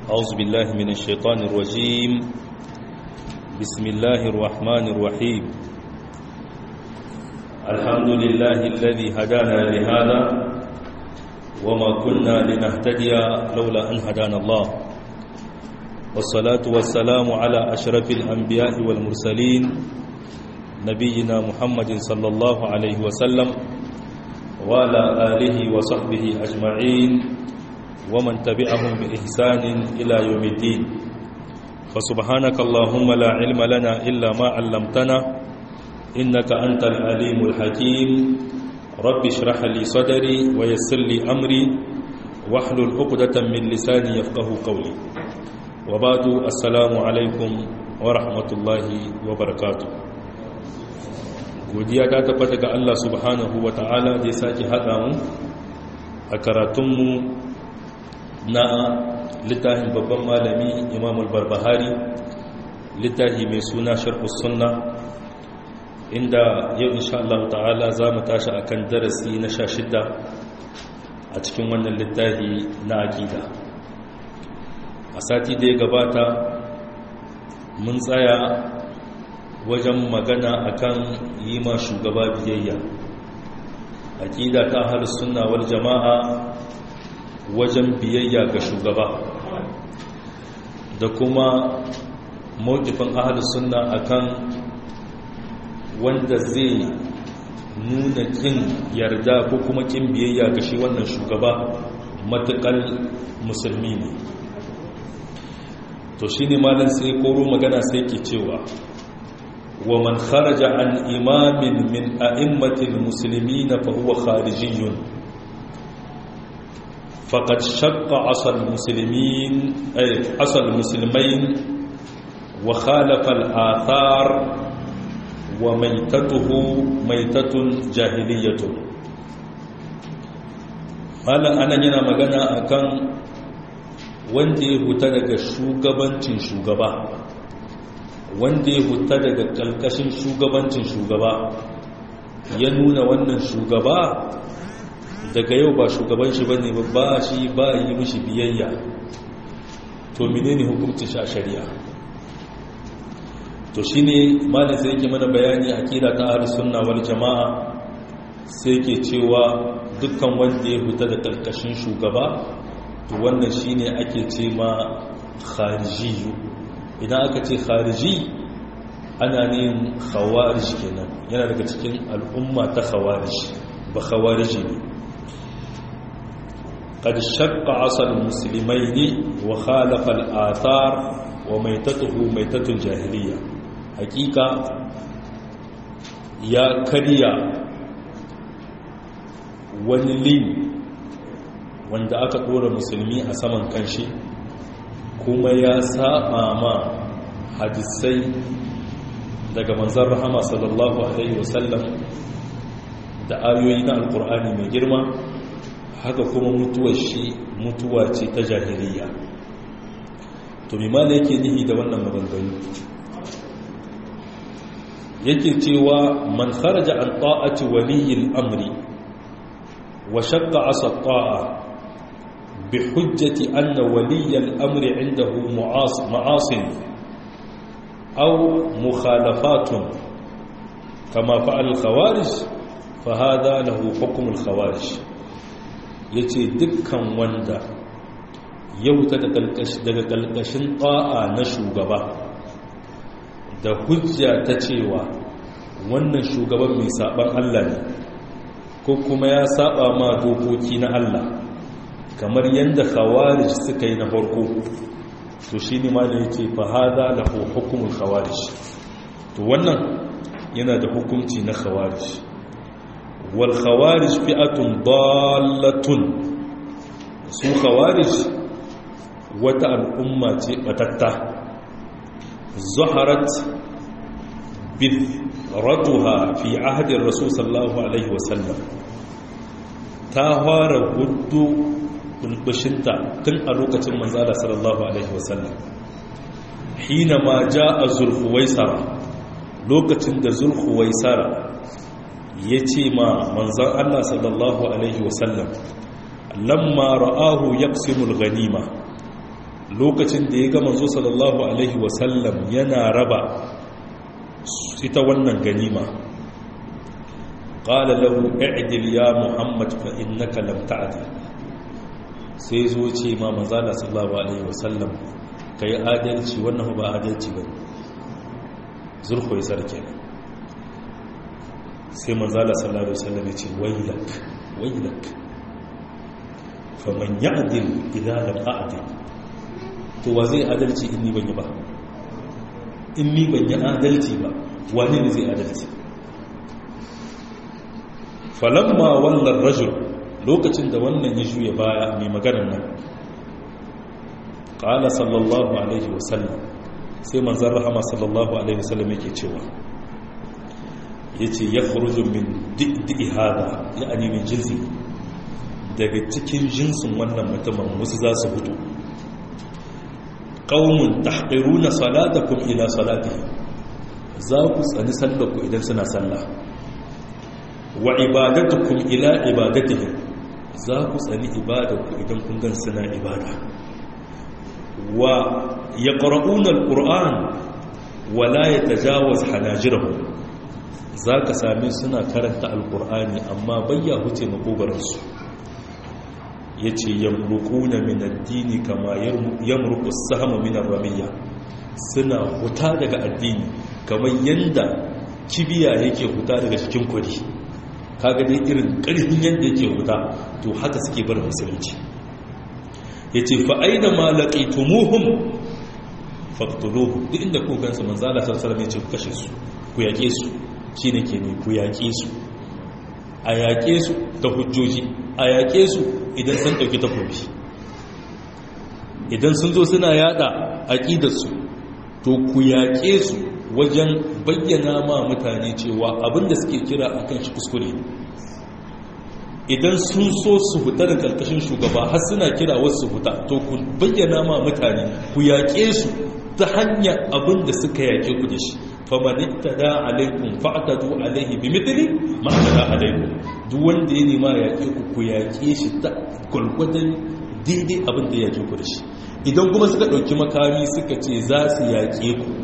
أعوذ بالله من الشيطان الرجيم بسم الله الرحمن الرحيم الحمد لله الذي هدانا لهذا وما كنا لنهتدي لولا أن هدانا الله والصلاة والسلام على أشرف الأنبياء والمرسلين نبينا محمد صلى الله عليه وسلم وعلى آله وصحبه أجمعين ومن تبعهم بإحسان إلى يوم الدين فسبحانك اللهم لا علم لنا إلا ما علمتنا إنك أنت العليم الحكيم رب اشرح لي صدري ويسر لي أمري واحلل عقدة من لساني يفقه قولي وبعد السلام عليكم ورحمة الله وبركاته godiya ta tabbata ga Allah subhanahu wa ta'ala da ya sake haɗa mu a karatunmu na littafin babban malami imam al-barbahari littafi mai suna sharhus sunna inda yau insha Allah ta'ala za mu tashi akan darasi na sha shida a cikin wannan littafi na aƙida a sati da ya gabata mun tsaya wajen magana akan yi ma shugaba biyayya aƙida ta ahlus sunna wal jama'a wajen biyayya ga shugaba da kuma mawkifin ahalus sunna akan wanda zai nuna kin yarda ko kuma kin biyayya ga shi wannan shugaba matukar musulmi ne to shi ne malin sai koro magana sai ke cewa wa man kharaja an imamin min a'immatil muslimina fa huwa kharijiyun فقد شق عصى المسلمين أي عصى المسلمين وخالف الآثار وميتته ميتة جاهلية malam anan yana magana akan wanda ya huta daga shugabancin shugaba wanda ya huta daga kalkashin shugabancin shugaba ya nuna wannan shugaba daga yau ba shugaban shi bane ba ba shi ba yi mishi biyayya to menene hukuncin shi a shari'a to shine malam sai yake mana bayani akida ta ahlus sunna wal jamaa sai yake cewa dukkan wanda ya huta da karkashin shugaba to wannan shine ake ce ma khariji idan aka ce khariji ana yin khawarij kenan yana daga cikin al'umma ta khawarij ba khawariji ne قد شق عصى المسلمين وخالف الآثار وميتته ميتة الجاهلية حقيقة يا كريا ونلين wanda aka ɗora musulmi a saman kanshi kuma ya saba ma hadisai daga manzan rahama sallallahu alaihi wasallam da ayoyi na alkur'ani mai girma haka kuma mutuwar shi mutuwa ce ta jahiliya to mimala yake nihi da wannan maganganu yake cewa man kharaja an ta'ati waliyil amri wa shaqqa asa ta'a bi hujjati anna waliyal amri indahu mu'as ma'asin aw mukhalafatun kama fa'al khawarij fa hadha lahu hukm al khawarij ya ce dukkan wanda ya wuta daga ƙalƙashin ƙa'a na shugaba da hujja ta cewa wannan shugaban mai saɓan Allah ne ko kuma ya saɓa ma dokoki na Allah kamar yadda khawarij suka yi na farko to shi ne ma da yake fahada da hukumin khawarij to wannan yana da hukunci na khawarij والخوارج فئة ضالة su khawarij wata al'umma ce batatta zaharat bidratuha fi ahadin rasul sallallahu alaihi wasallam ta fara hudu bulbushinta tun a lokacin manzala sallallahu alaihi wasallam hina ma ja a zulhuwaisara lokacin da zulhuwaisara ya ce ma manzan Allah sallallahu Alaihi wasallam lamma ra'ahu yaqsimul ganima lokacin da ya ga manzo sallallahu alaihi wasallam yana raba ita wannan ganima qala lahu i'dil ya muhammad fa innaka lam ta'dil sai zo ce ma manzo sallallahu alaihi wasallam kai adalci wannan ba adalci ba zulhu ya sarke sai manzo sallallahu alaihi wasallam ya ce waylak waylak faman ya'dil idza lam a'dil to wa zai adalci in ni ban yi ba in ni ban yi adalci ba wani ne zai adalci falamma wallan rajul lokacin da wannan ya juya baya mai maganar nan ƙala sallallahu alaihi wasallam sai manzan rahama sallallahu alaihi wasallam yake cewa ya ce ya faruju min di'i hada ya ani min jinsi daga cikin jinsin wannan mutumin wasu za su fito qaumun tahqiruna salatakum ila salatihi za ku tsani sallarku idan suna sallah wa ibadatukum ila ibadatihim za ku tsani ibadarku idan kun gan suna ibada wa yaqra'una alquran wa la yatajawaz hanajirahum zaka same suna karanta alqur'ani amma bayya huce makogaransu ya ce yamrukuna min addini kama yamruku sama min ramiyya suna huta daga addini kamar yanda kibiya yake huta daga cikin kwari kaga dai irin ƙarfin yanda yake huta to haka suke bar musulunci ya ce fa'aina malaƙi tumuhun faktuluhu duk inda ku gansu manzala sarsarar ya ce ku kashe su ku yaƙe su shi ne ke ne ku yaƙe su a yaƙe su da hujjoji a yaƙe su idan sun ɗauki takobi idan sun zo suna yada aƙidarsu to ku yaƙe su wajen bayyana ma mutane cewa abinda suke kira a kan shi kuskure idan sun so su huta da ƙarƙashin shugaba har suna kira wasu su huta to ku bayyana ma mutane ku yaƙe su ta hanyar abinda suka yaƙe ku da shi famanin ta da alaikun fa'atadu alaihi bi mitili ma'adada alaikun duk wanda ya nema yaƙe ku ku yaƙe shi ta gwalgwadon daidai abin da yaƙe ku da shi idan kuma suka ɗauki makami suka ce za su yaƙe ku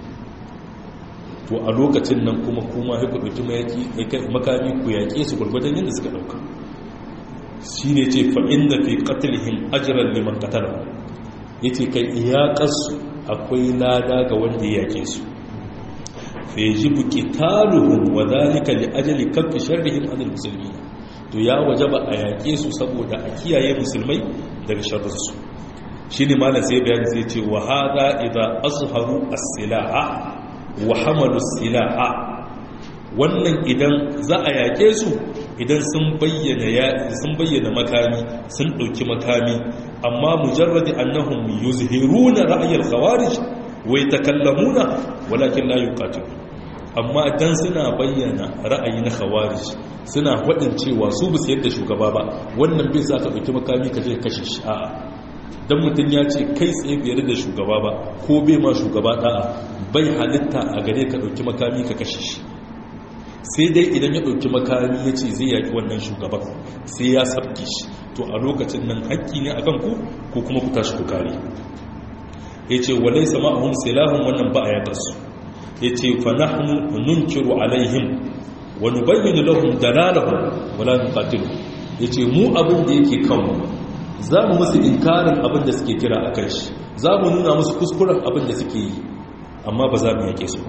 to a lokacin nan kuma kuma haiku ɗauki makami ku yaƙe su gwalgwadon yadda suka ɗauka shi ne ce fa'in da fi ƙatilhin ajiyar liman ƙatalar ya ce kai iyaƙarsu akwai lada ga wanda ya yaƙe su fayajibu qitaluhum wa dhalika li ajli kaffi sharrihim anil muslimin to ya wajaba a yaƙe su saboda a kiyaye musulmai daga sharrin su shine malam sai bayani sai ce wa hada idza azharu as-silaha wa hamalu as-silaha wannan idan za a yaƙe su idan sun bayyana ya sun bayyana makami sun dauki makami amma mujarradi annahum yuzhiruna ra'y al-khawarij wa yatakallamuna walakin la yuqatilun amma dan suna bayyana ra'ayi na khawarij suna faɗin cewa su bisa yadda shugaba ba wannan bai sa ka ɗauki makami ka je kashe shi a'a dan mutum ya ce kai tsaye biyar da shugaba ba ko bai ma shugaba da'a bai halitta a gare ka ɗauki makami ka kashe shi sai dai idan ya ɗauki makami ya ce zai yaƙi wannan shugaban sai ya sabke shi to a lokacin nan haƙƙi ne akan ku ko kuma ku tashi ku kare ya ce walai sama'ahum silahun wannan ba a yaƙarsu ya ce fanahnu nunkiru alaihim wa nubayyinu lahum dalalahum wala nuqatilu ya ce mu abin da yake kanmu za mu musu inkarin abin da suke kira a kan shi za mu nuna musu kuskuren abin da suke yi amma ba za mu yake su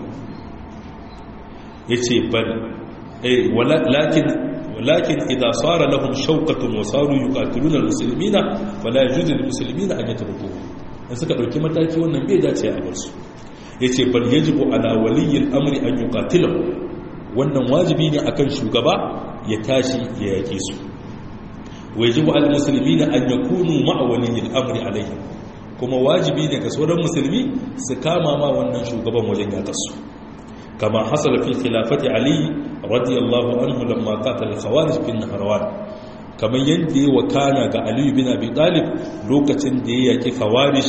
ya ce bal lakin lakin idza sara lahum shawqatun wa saru yuqatiluna almuslimina fala yajuzu lilmuslimina an yatrukuhu in suka dauki mataki wannan bai dace a bar su yace bal yajibu ala waliyyi al-amri an yuqatilahu wannan wajibi ne akan shugaba ya tashi ya yake su wa yajibu al muslimina an yakunu ma'a waliyyi al-amri alayhi kuma wajibi ne ga sauran musulmi su kama ma wannan shugaban wajen yakar su kama hasala fi khilafati ali radiyallahu anhu lamma qatala al-khawarij bin nahrawan kamar yadda ya wakana ga ali bin abi talib lokacin da ya yaki khawarij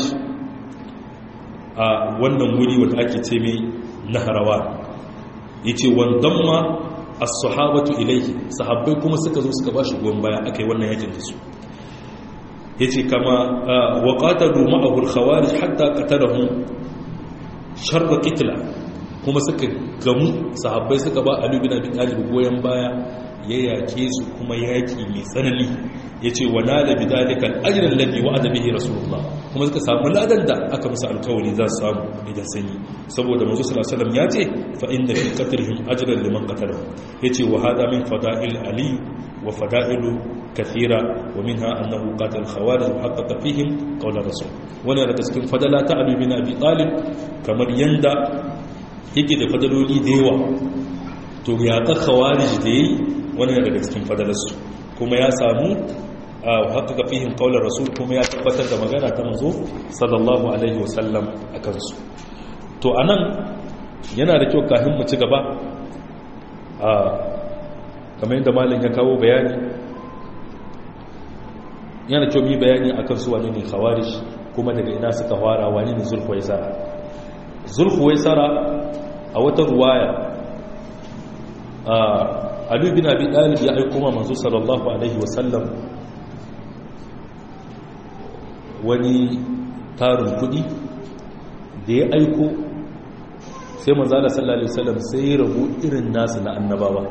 a wannan wuri wanda ake ce mai nahrawan yace wandan ma as-sahabatu ilayhi sahabbai kuma suka zo suka bashi goyon baya akai wannan yakin da su yace kama wa qatalu ma'ahu al-khawarij hatta qatalahum sharra qitla kuma suka gamu sahabbai suka ba Ali bin Abi Talib goyen baya ya yake su kuma yaki mai tsanani yace wa nala bidalika al-ajr alladhi wa'ada bihi rasulullah kuma suka samu ladan da aka musu alkawari za su samu idan sun yi saboda manzo sallallahu alaihi wasallam yace fa inna fi qatlihim ajran liman qatalahu yace wa hada min fada'il ali wa fada'ilu kathira wa minha annahu qatal khawarij wa haqqaqa fihim qawl rasul wannan daga cikin fadala ta Ali bin Abi Talib kamar yanda yake da fadaloli da yawa to ya ta khawarij da yi wannan daga cikin fadalarsu kuma ya samu haƙaƙa fihim ƙaular rasul kuma ya tabbatar da magana ta mazo sallallahu alaihi wasallam a kansu to a nan yana da kyau kafin mu ci gaba a kamar yadda malin ya kawo bayani yana kyau mi bayani a kansu wani ne khawarij kuma daga ina suka fara wani ne zulhuwaisara zulhuwaisara a wata ruwaya Ali bin Abi Talib ya aiko ma manzo sallallahu alaihi wasallam wani tarin kudi da ya aiko sai manzo Allah sallallahu alaihi wasallam sai ya rabu irin nasu na annabawa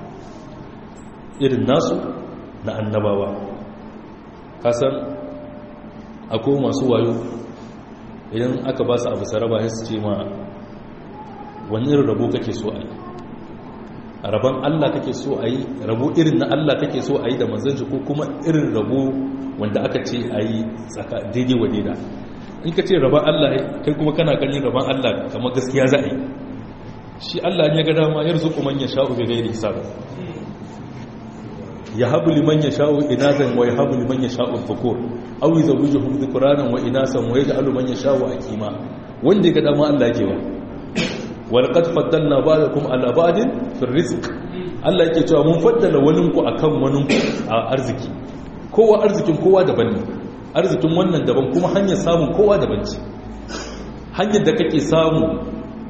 irin nasu na annabawa kasan akwai masu wayo idan aka ba su abu saraba sai su ce ma wani irin rabo kake so a yi a rabon Allah kake so a yi rabo irin na Allah kake so a yi da manzanci ko kuma irin rabo wanda aka ce a yi tsaka daidai wa daida in ka ce rabon Allah kai kuma kana ganin rabon Allah kamar gaskiya za a yi shi Allah ya ga dama yar zuku man ya sha'u bi ghairi hisab ya habu liman ya sha'u inadan wa ya habu liman ya sha'u dhukur aw yuzawwijuhum dhukranan wa inasan wa yaj'alu man ya sha'u aqima wanda ya ga dama Allah yake ba walƙad faddalna ba'dakum ala ba'din fi rizq Allah yake cewa mun faddala waninku akan waninku a arziki kowa arzikin kowa daban ne arzikin wannan daban kuma hanyar samun kowa daban ce hanyar da kake samu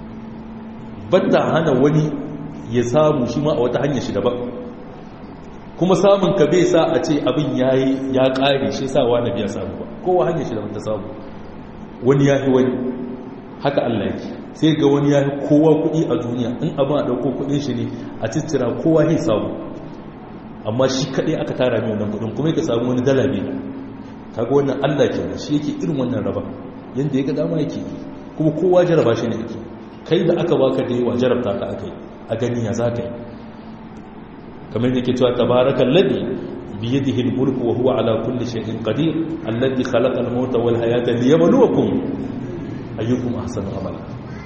banda hana wani ya samu shi ma a wata hanyar shi daban kuma samun ka bai sa a ce abin yayi ya kare shi sa wani biya samu ba kowa hanyar shi daban ta samu wani yayi wani haka Allah yake sai ga wani ya kowa kuɗi a duniya in abin a ɗauko kuɗin shi ne a cittira kowa ya samu amma shi kaɗai aka tara mai wannan kuɗin kuma ya samu wani dala biyu kaga wannan allah ke da shi yake irin wannan raba yadda ya ga dama yake kuma kowa jaraba shi ne yake kai da aka baka da yawa jarabta ka aka yi a gani ya za ka yi kamar da ke cewa tabarakan ladi biyadihi al-mulku wa huwa ala kulli shay'in qadir alladhi khalaqa al-mauta wal hayata liyabluwakum ayyukum ahsanu amala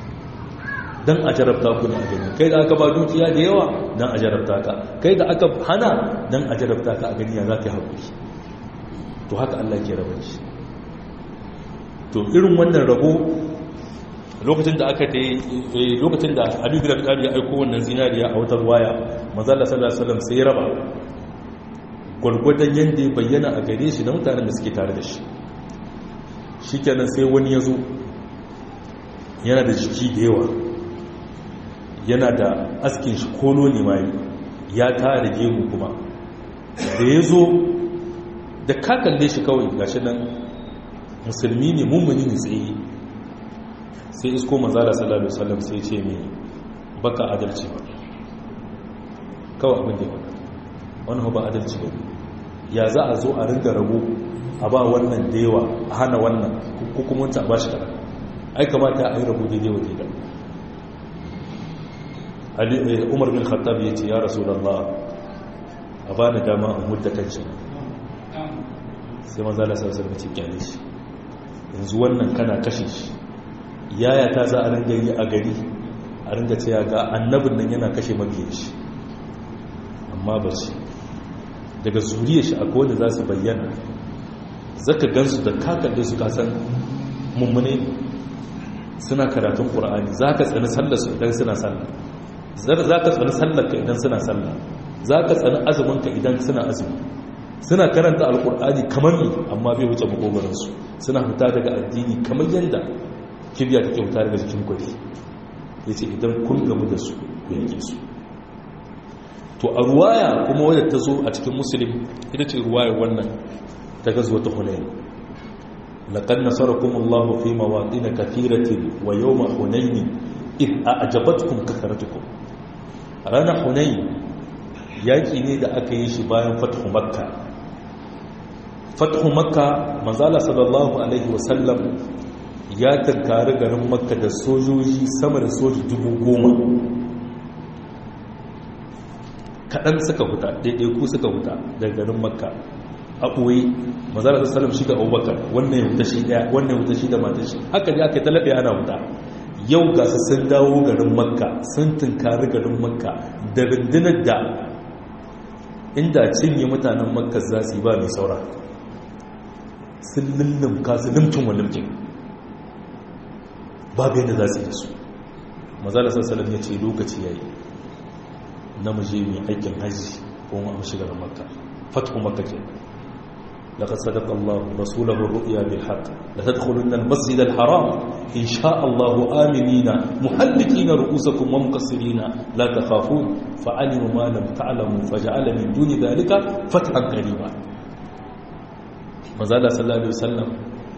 dan a jarabta ku ne a gani kai da aka ba dukiya da yawa dan a jarabta ka kai da aka hana dan a jarabta ka a gani ya za ka haƙuri to haka Allah ke rabar shi to irin wannan rabo lokacin da aka ta lokacin da Ali bin Abi Talib ya aiko wannan zinariya a wata waya manzo Allah sallallahu alaihi wasallam sai ya raba gurgurdan yanda ya bayyana a gare shi da mutanen da suke tare da shi shikenan sai wani ya zo yana da jiki da yawa yana da askin shi kolo ne mai ya tare gemu kuma da ya zo da ka kalle shi kawai gashi nan musulmi ne mummuni ne tsaye sai isko manzala sallallahu alaihi wasallam sai ce mai baka adalci ba kawai abin da ya wani ba adalci ba ya za a zo a ringa rago a ba wannan da yawa a hana wannan ko kuma wancan a ba shi kaɗan ai kamata a yi rago daidai wa daidai umar bin khattab ya ce ya rasu a ba ni dama a mudda kanci sai manzala sarsar mace kyale shi yanzu wannan kana kashe shi yaya ta za a ringa yi a gari a ringa ce ya ga annabin nan yana kashe mabiyan shi amma ba shi daga zuriya shi akwai wanda za su bayyana zaka gansu da kakalle su kasan mummune suna karatun ƙura'ani za ka tsani sallarsu idan suna sallar za ka tsani sallarka idan suna sallar za ka tsani azuminka idan suna azumi suna karanta alƙur'ani kamar ne amma bai wuce makogaransu suna fita daga addini kamar yadda kibiya take fita daga jikin kwari ya ce idan kun gamu da su ku yanke su to a ruwaya kuma wadda ta zo a cikin musulun ita ce ruwayar wannan ta gazwata hunayn laqad nasarakum Allahu fi mawatin kathiratin wa yawma hunayn id a'jabatkum kathratukum rana hunayn yaki ne da aka yi shi bayan fathu makka fathu makka manzala sallallahu alaihi wasallam ya tankari garin makka da sojoji sama da soji dubu goma kaɗan suka huta ɗaiɗaiku suka huta daga garin makka a ɓoye mazara da salam shi da abubakar wannan ya huta shi ɗaya wannan ya huta shi da matan shi haka ne aka yi talaɓe ana huta yau ga su sun dawo garin makka sun tunkari garin makka da rundunar da inda cinye mutanen makka za su yi ba mai saura sun lullumka su limcin wa limcin babu yadda za su yi da su mazala sassalam ya ce lokaci ya yi na muje mai aikin hajji ko mu amshi garin makka fatu makka ke لقد صدق الله رسوله الرؤيا بالحق لتدخلن المسجد الحرام إن شاء الله آمنين محلقين رؤوسكم ومقصرين لا تخافون فعلم ما لم تعلموا فجعل من دون ذلك فتحا قريبا مازال صلى الله عليه وسلم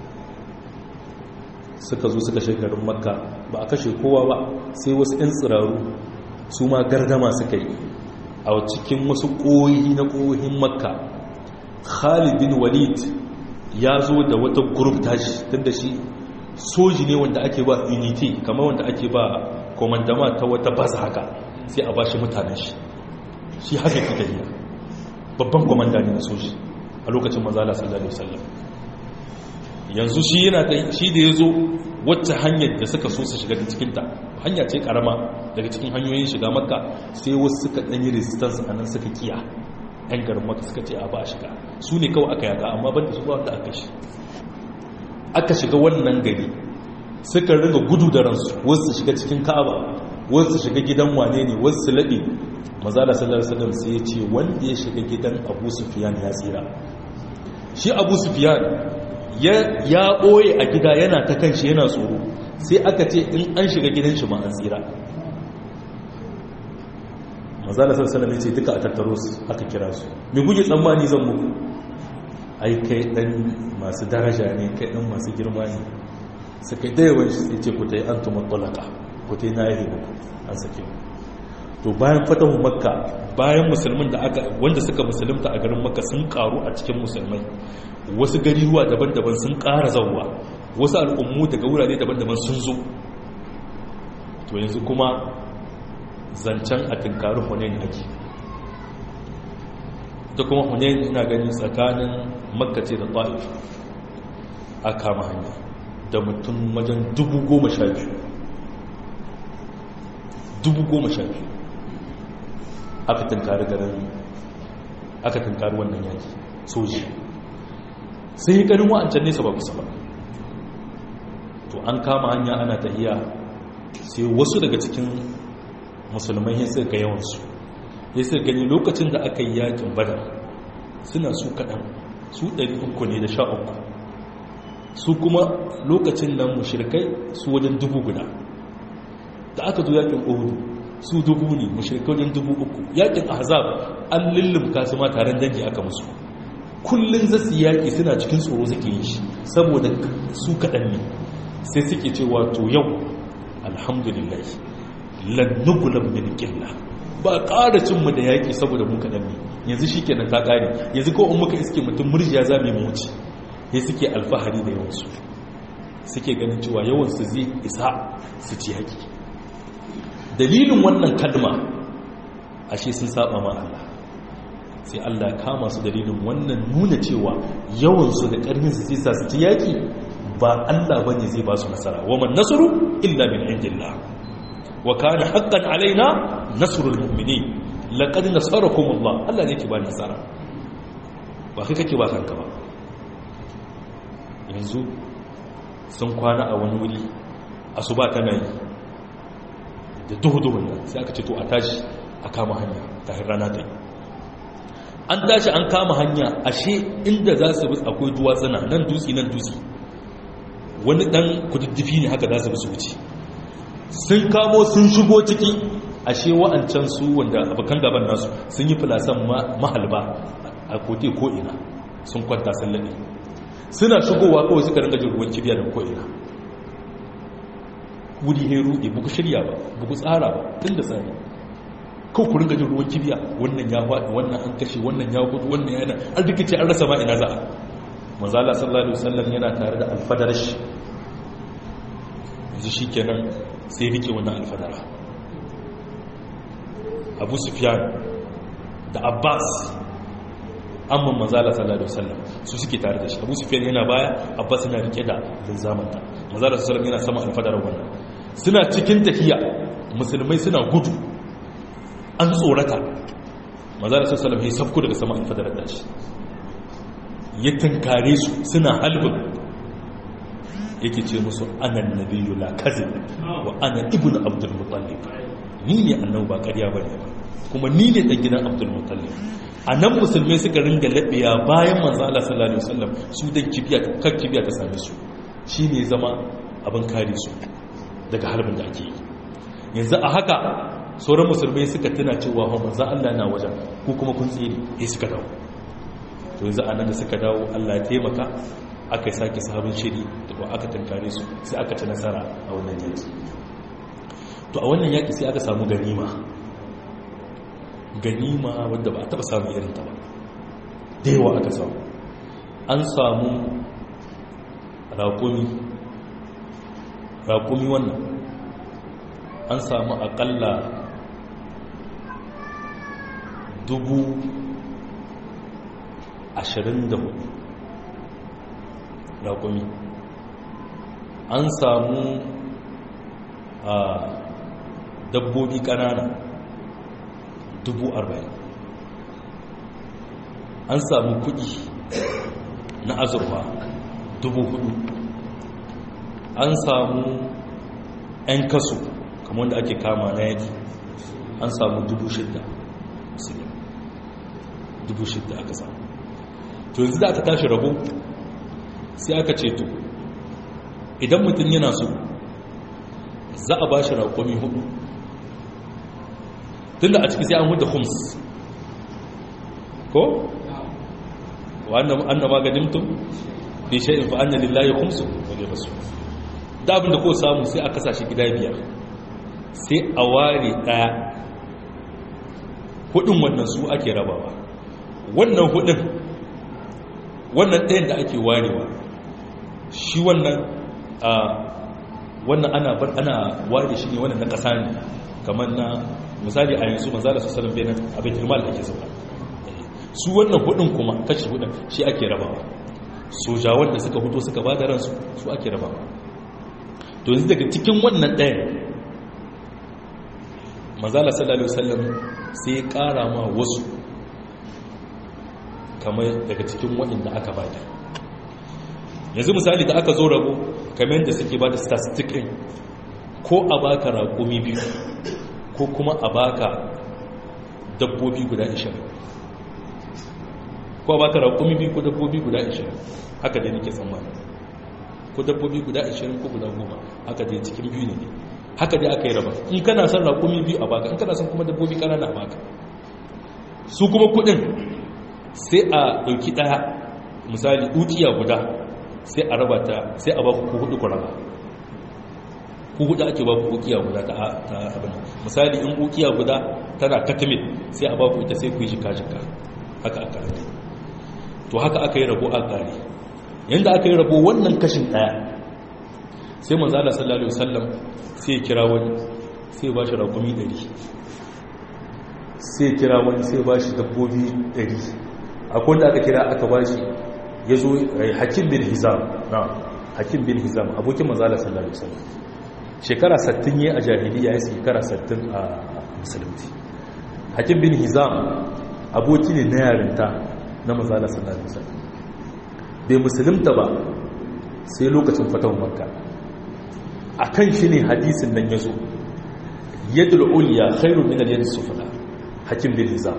suka zo suka shekarun makka ba a kashe kowa ba sai wasu 'yan tsiraru su ma gardama suka yi a cikin wasu ƙoyi na ƙoyin makka khalid bin walid ya zo da wata group tashi tun da shi soji ne wanda ake ba unity kamar wanda ake ba komandama ta wata basa haka sai a ba shi mutanen shi shi haka kika yi babban komanda ne na soji a lokacin manzala sallallahu alaihi wasallam yanzu shi yana da shi da yazo wacce hanyar da suka so su shiga cikin ta hanya ce karama daga cikin hanyoyin shiga makka sai wasu suka dan yi resistance anan suka kiya yan garin makka suka ce a ba shiga su ne kawai aka yaga amma banda su ba wanda aka shi aka shiga wannan gari suka ringa gudu da ransu wasu su shiga cikin ka'aba wasu su shiga gidan wane ne wasu su laɓe mazala sallallahu alaihi wasallam sai ya ce wanda ya shiga gidan abu sufyan ya tsira shi abu sufyan ya ɓoye a gida yana ta kan shi yana tsoro sai aka ce in an shiga gidan shi ma an tsira mazala sassalam ya ce duka a tattaro su aka kira su mai guje tsammani zan muku ai kai ɗan masu daraja ne kai ɗan masu girma ne su kai dayawan shi sai ce ku ta yi an tumar ɗalaka ku ta yi na yi muku an sake mu to bayan fatahu makka bayan musulmin da aka wanda suka musulunta a garin makka sun karu a cikin musulmai wasu gariruwa daban-daban sun ƙara zauwa wasu al'ummu daga wurare daban-daban sun zo to yanzu kuma zancen a tunkarin hunayen ake da kuma hunayen ina gani tsakanin makka ce da ta'if a kama hanya da mutum wajen dubu goma sha biyu dubu goma sha biyu aka tunkari garin aka tunkari wannan yaki soji sai yi ganin wa'ancan nesa ba kusa ba to an kama hanya ana tahiya sai wasu daga cikin musulmai ya suka yawansu ya suka gani lokacin da aka yi yakin bada suna su kaɗan su ɗari uku ne da sha uku su kuma lokacin nan mushirkai su wajen dubu guda da aka zo yakin ohudu su dubu ne mushirkai wajen dubu uku yakin ahzab an lullumka su ma taron dangi aka musu kullum za su yaƙi suna cikin tsoro suke yi shi saboda su kaɗan ne sai suke cewa to yau alhamdulillah lannugulan min ƙilla ba ƙara cinmu da yaƙi saboda mu kaɗan ne yanzu shi kenan ta ƙare yanzu ko in muka iske mutum murjiya za mu wuce ya suke alfahari da yawansu suke ganin cewa yawansu zai isa su ci yaƙi dalilin wannan kalma ashe sun saba ma Allah sai Allah kama su dalilin wannan nuna cewa yawansu da ƙarfinsu sai sa su ci yaƙi ba Allah bane zai ba su nasara wa man nasru illa min indillah wa kana haqqan alaina nasrul mu'minin laqad nasarakum Allah Allah ne ke ba nasara ba kai kake ba kanka ba yanzu sun kwana a wani wuri asuba tana yi da duhu-duhun nan sai aka ce to a tashi a kama hanya ta rana ta yi an tashi an kama hanya ashe inda za su bis akwai duwatsuna nan dutse nan dutse wani dan kududdufi ne haka za su bisu wuce sun kamo sun shigo ciki ashe wa'ancan su wanda abokan gaban nasu sun yi filasan mahalba a kote ko'ina sun kwanta sun laɗe suna shigowa kawai suka ringa jin ruwan kibiya da ko'ina wuri ne ruɗe buku shirya ba buku tsara ba tun da tsari kawai ku ringa jin ruwan kibiya wannan ya faɗi wannan an kashe wannan ya gudu wannan yana an rikice an rasa ma ina za a manzala sallallahu alaihi wasallam yana tare da alfadar shi yanzu shi kenan sai rike wannan alfadara abu sufyan da abbas amma manzala sallallahu alaihi wasallam su suke tare da shi abu sufyan yana baya abbas yana rike da linzamanta manzala sallallahu yana sama alfadarar wannan suna cikin tafiya musulmai suna gudu an tsorata manzala sallallahu ya safko daga sama alfadarar da shi ya tunkare su suna halbin yake ce musu anan nabiyyu la kazib wa ana ibnu abdul muttalib ni ne annabi ba ƙarya bane ba kuma ni ne dan gidan abdul muttalib anan musulmai suka ringa labiya bayan manzo Allah sallallahu alaihi wasallam su dan kibiya kan kibiya ta same su shine zama abin kare su daga harbin da ake yi yanzu a haka sauran musulmai suka tuna cewa manzo Allah na wajen ko kuma kun tsere sai suka dawo to yanzu anan da suka dawo Allah ya taimaka aka sake sabon shiri da kuma aka tankare su sai aka ci nasara a wannan yaki to a wannan yaki sai aka samu ganima ganima wadda ba a taba samun irinta ba da yawa aka samu an samu raƙumi raƙumi wannan an samu aƙalla dubu ashirin da hudu raƙumi an samu a dabbobi ƙanana dubu arba'in an samu kuɗi na azurfa dubu hudu an samu 'yan kaso kamar wanda ake kama na yaki an samu dubu shidda dubu shidda aka samu to yanzu da aka tashi rabo sai aka ce to idan mutum yana so za a ba shi raƙomi hudu tun da a ciki sai an huda hums ko? wa'annan magadimtum bi sha'in fa'anna lillahi humsu wale masu da abinda ko samu sai a kasashe gida biyar sai a ware ɗaya hudun wannan su ake rabawa wannan hudun wannan ɗayan da ake warewa shi wannan a wannan ana bar ana ware shi ne wannan na ƙasa ne kamar na misali a yanzu manzala su salam benin abin hirmal ake zuba su wannan hudun kuma kashi hudun shi ake rabawa sojawan da suka huto suka ba da ransu su ake rabawa to yanzu daga cikin wannan ɗayan manzala sallallahu alaihi wasallam sai ya ƙara ma wasu kamar daga cikin waɗanda aka bada yanzu misali da aka zo rabo kamar yadda suke ba da statistic ɗin ko a baka raƙumi biyu ko kuma a baka dabbobi guda 20 ko a baka raƙumi biyu ko dabbobi guda 20 haka dai nake tsammani ko dabbobi guda 20 ko guda 10 haka dai cikin biyu ne haka dai aka yi raba in kana son raƙumi biyu a baka in kana son kuma dabbobi ƙanana a baka su kuma kuɗin sai a ɗauki ɗaya misali ukiya guda sai a raba ta sai a ba ku hudu ku raba ku hudu ake ba ku ukiya guda ta abin misali in ukiya guda tana katamil sai a ba ku ita sai ku yi jika-jika haka aka rage to haka aka yi rabo a ƙari yadda aka yi rabo wannan kashin ɗaya sai manzala sallallahu alaihi wasallam sai ya kira wani sai ba shi rakumi ɗari sai ya kira wani sai ba shi dabbobi ɗari akwai wanda aka kira aka ba shi ya zo hakim bin hizam na hakim bin hizam abokin manzala sallallahu alaihi wasallam shekara 60 ya a jahiliya ya shekara 60 a musulunci hakim bin hizam aboki ne na yarinta na manzala sallallahu alaihi wasallam bai musulunta ba sai lokacin fatan makka akan shi ne hadisin nan ya zo yadul ulya khairu min al-yad sufla hakim bin hizam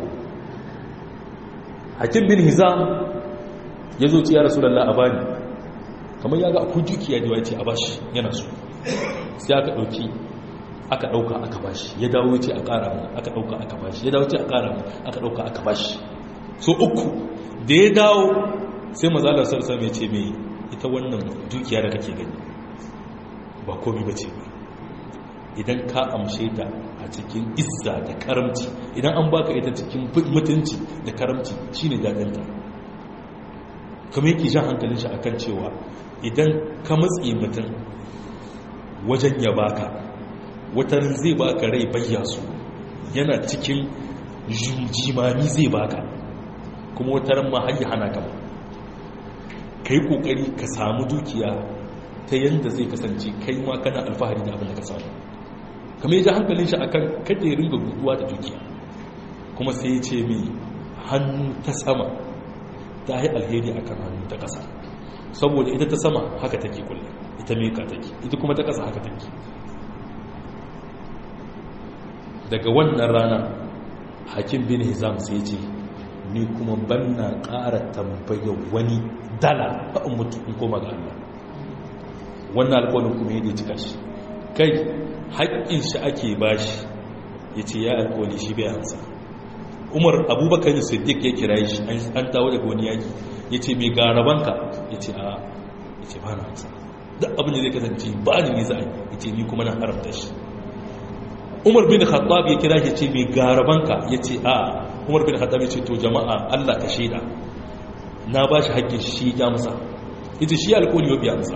hakim bin hizam ya zo ci ya rasulallah a bani kamar ya ga akwai dukiya da wace a bashi yana so sai aka ɗauki aka ɗauka aka bashi ya dawo ce a ƙara mu aka ɗauka aka bashi ya dawo ce a ƙara mu aka ɗauka aka bashi so uku da ya dawo sai mazalar sarsa mai ce mai ita wannan dukiya da kake gani ba komi ba ce ba idan ka amshe ta a cikin izza da karamci idan an baka ita cikin mutunci da karamci shine dadanta kamar yake jan hankalin shi akan cewa idan ka matsi mutum wajen ya baka watarin zai baka rai bayya su yana cikin jimami zai baka kuma watarin ma har hana ka ka yi kokari ka samu dukiya ta yadda zai kasance kai ma kana alfahari da abin da ka samu kamar ya ji hankalin shi akan kada ya ringa guguwa da dukiya kuma sai ya ce mai hannu ta sama ta yi alheri akan hannu ta ƙasa saboda ita ta sama haka take kullum ita meka take ita kuma ta ƙasa haka take daga wannan rana hakim bin hizam sai ce ni kuma banna ƙara tambayar wani dala a mutu in koma ga Allah wannan alƙawarin kuma yadda cika shi kai haƙƙin shi ake bashi ya ce ya alƙawari shi bai hansa umar abubakar siddiq ya kira shi an dawo daga wani yaki ya ce mai garabanka ya ce a ya ce ba na hansa duk abin da zai kasance ba ni ne za a ya ce ni kuma na haramta shi umar bin khattab ya kira shi ce mai garabanka ya ce a umar bin khattab ya ce to jama'a allah ka shaida na ba shi haƙƙin shi ya musa ita shi alƙawari ya biya musa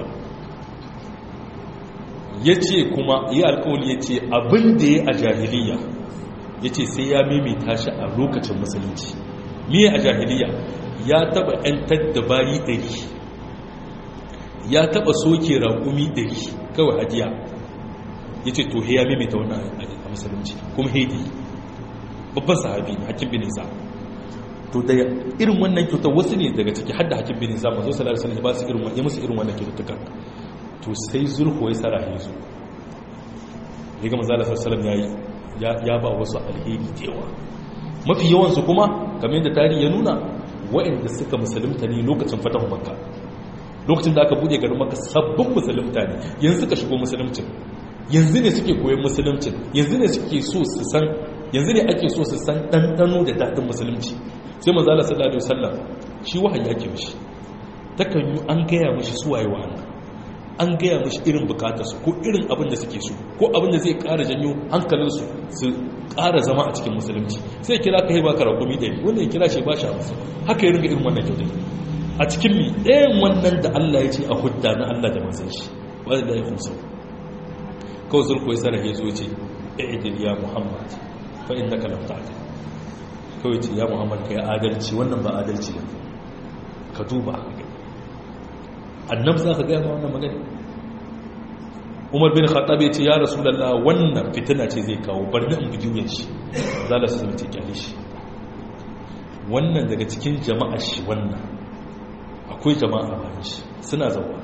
ya ce kuma yi alƙawari ya ce abin da ya a jahiliya ya ce sai ya mimita shi a lokacin musulunci miye a jahiliya ya taba 'yantar da bayi ɗari ya taba soke raƙumi ɗari kawai hadiya ya ce to ya mimita wannan a musulunci kuma haidi babban sahabi ne hakim bin isa to da irin wannan kyautar wasu ne daga ciki hadda hakim bin isa mazo sallallahu alaihi wasallam ba su irin ya musu irin wannan kyautukan to sai zulhu ya sarahe su riga manzo sallallahu alaihi wasallam yayi ya ba wasu alheri da yawa mafi yawansu kuma kamar yadda tarihi ya nuna waɗanda suka musulunta ne lokacin fatahu makka lokacin da aka buɗe garin makka sabbin musulunta ne yanzu suka shigo musulumcin yanzu ne suke koyon musulumcin yanzu ne suke so su san yanzu ne ake so su san ɗanɗano da daɗin musulunci sai manzala sallallahu alaihi wasallam shi wahayi ake mishi takan yi an gaya mishi suwaye wa Allah an gaya mashi irin bukatarsu ko irin abin da suke so ko abin da zai kara janyo hankalinsu su kara zama a cikin musulunci sai kira ka haiba ka rakumi ɗari wanda ya kira shi ba shi amsa haka ya ringa irin wannan kyautai a cikin mi ɗayan wannan da Allah ya ce a hudda na Allah da manzan shi wanda da ya kusa kawai zurko ya sarrafa ya zo ce i'dil ya muhammad fa innaka lam ta'dil kawai ce ya muhammad kai adalci wannan ba adalci ne ka duba annabi za ka gaya ma wannan magana umar bin khattab ya ce ya rasulullah wannan fitina ce zai kawo bar ni in bugi wuyan shi za la su ce kyale shi wannan daga cikin jama'a shi wannan akwai jama'a bayan shi suna zauwa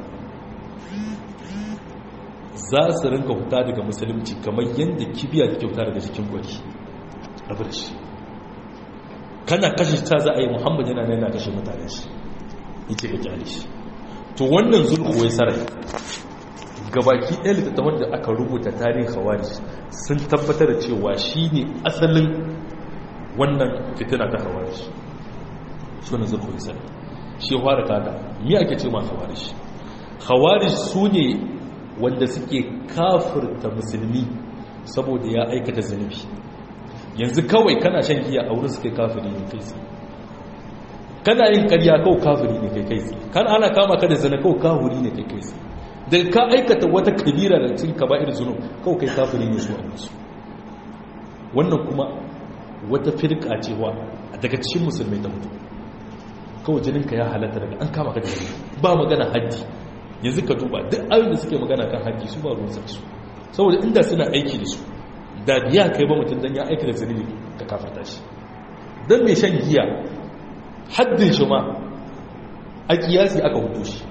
za su rinka huta daga musulunci kamar yadda kibiya take huta daga cikin gwari rabu da shi kana kashe ta za a yi muhammad yana nuna kashe mutane shi yake ga kyale shi to wannan zulku wai sarai gabaki ɗaya littattafan da aka rubuta tarihin hawari sun tabbatar da cewa shi ne asalin wannan fitina ta hawari shi wani zulku wai sarai shi fara kada mi ake ce ma hawari shi hawari su ne wanda suke kafirta musulmi saboda ya aikata zunubi yanzu kawai kana shan giya a wurin suke kafiri ne kai kana yin karya kawo kafiri ne kai kai kan ana kama ka da zana kawo kafiri ne kai kai da ka aikata wata kabira da cin ka ba'ir zunub kawo kai kafiri ne su a musu wannan kuma wata firka cewa daga cikin musulmai ta mutu kawai jininka ya halatta daga an kama ka da jini ba magana haddi yanzu ka duba duk ayoyin da suke magana kan haddi su ba ruwan su saboda inda suna aiki da su da biya kai ba mutum dan ya aiki da zunubi ka kafarta shi dan mai shan giya haddin shi ma a kiyasi aka hutu shi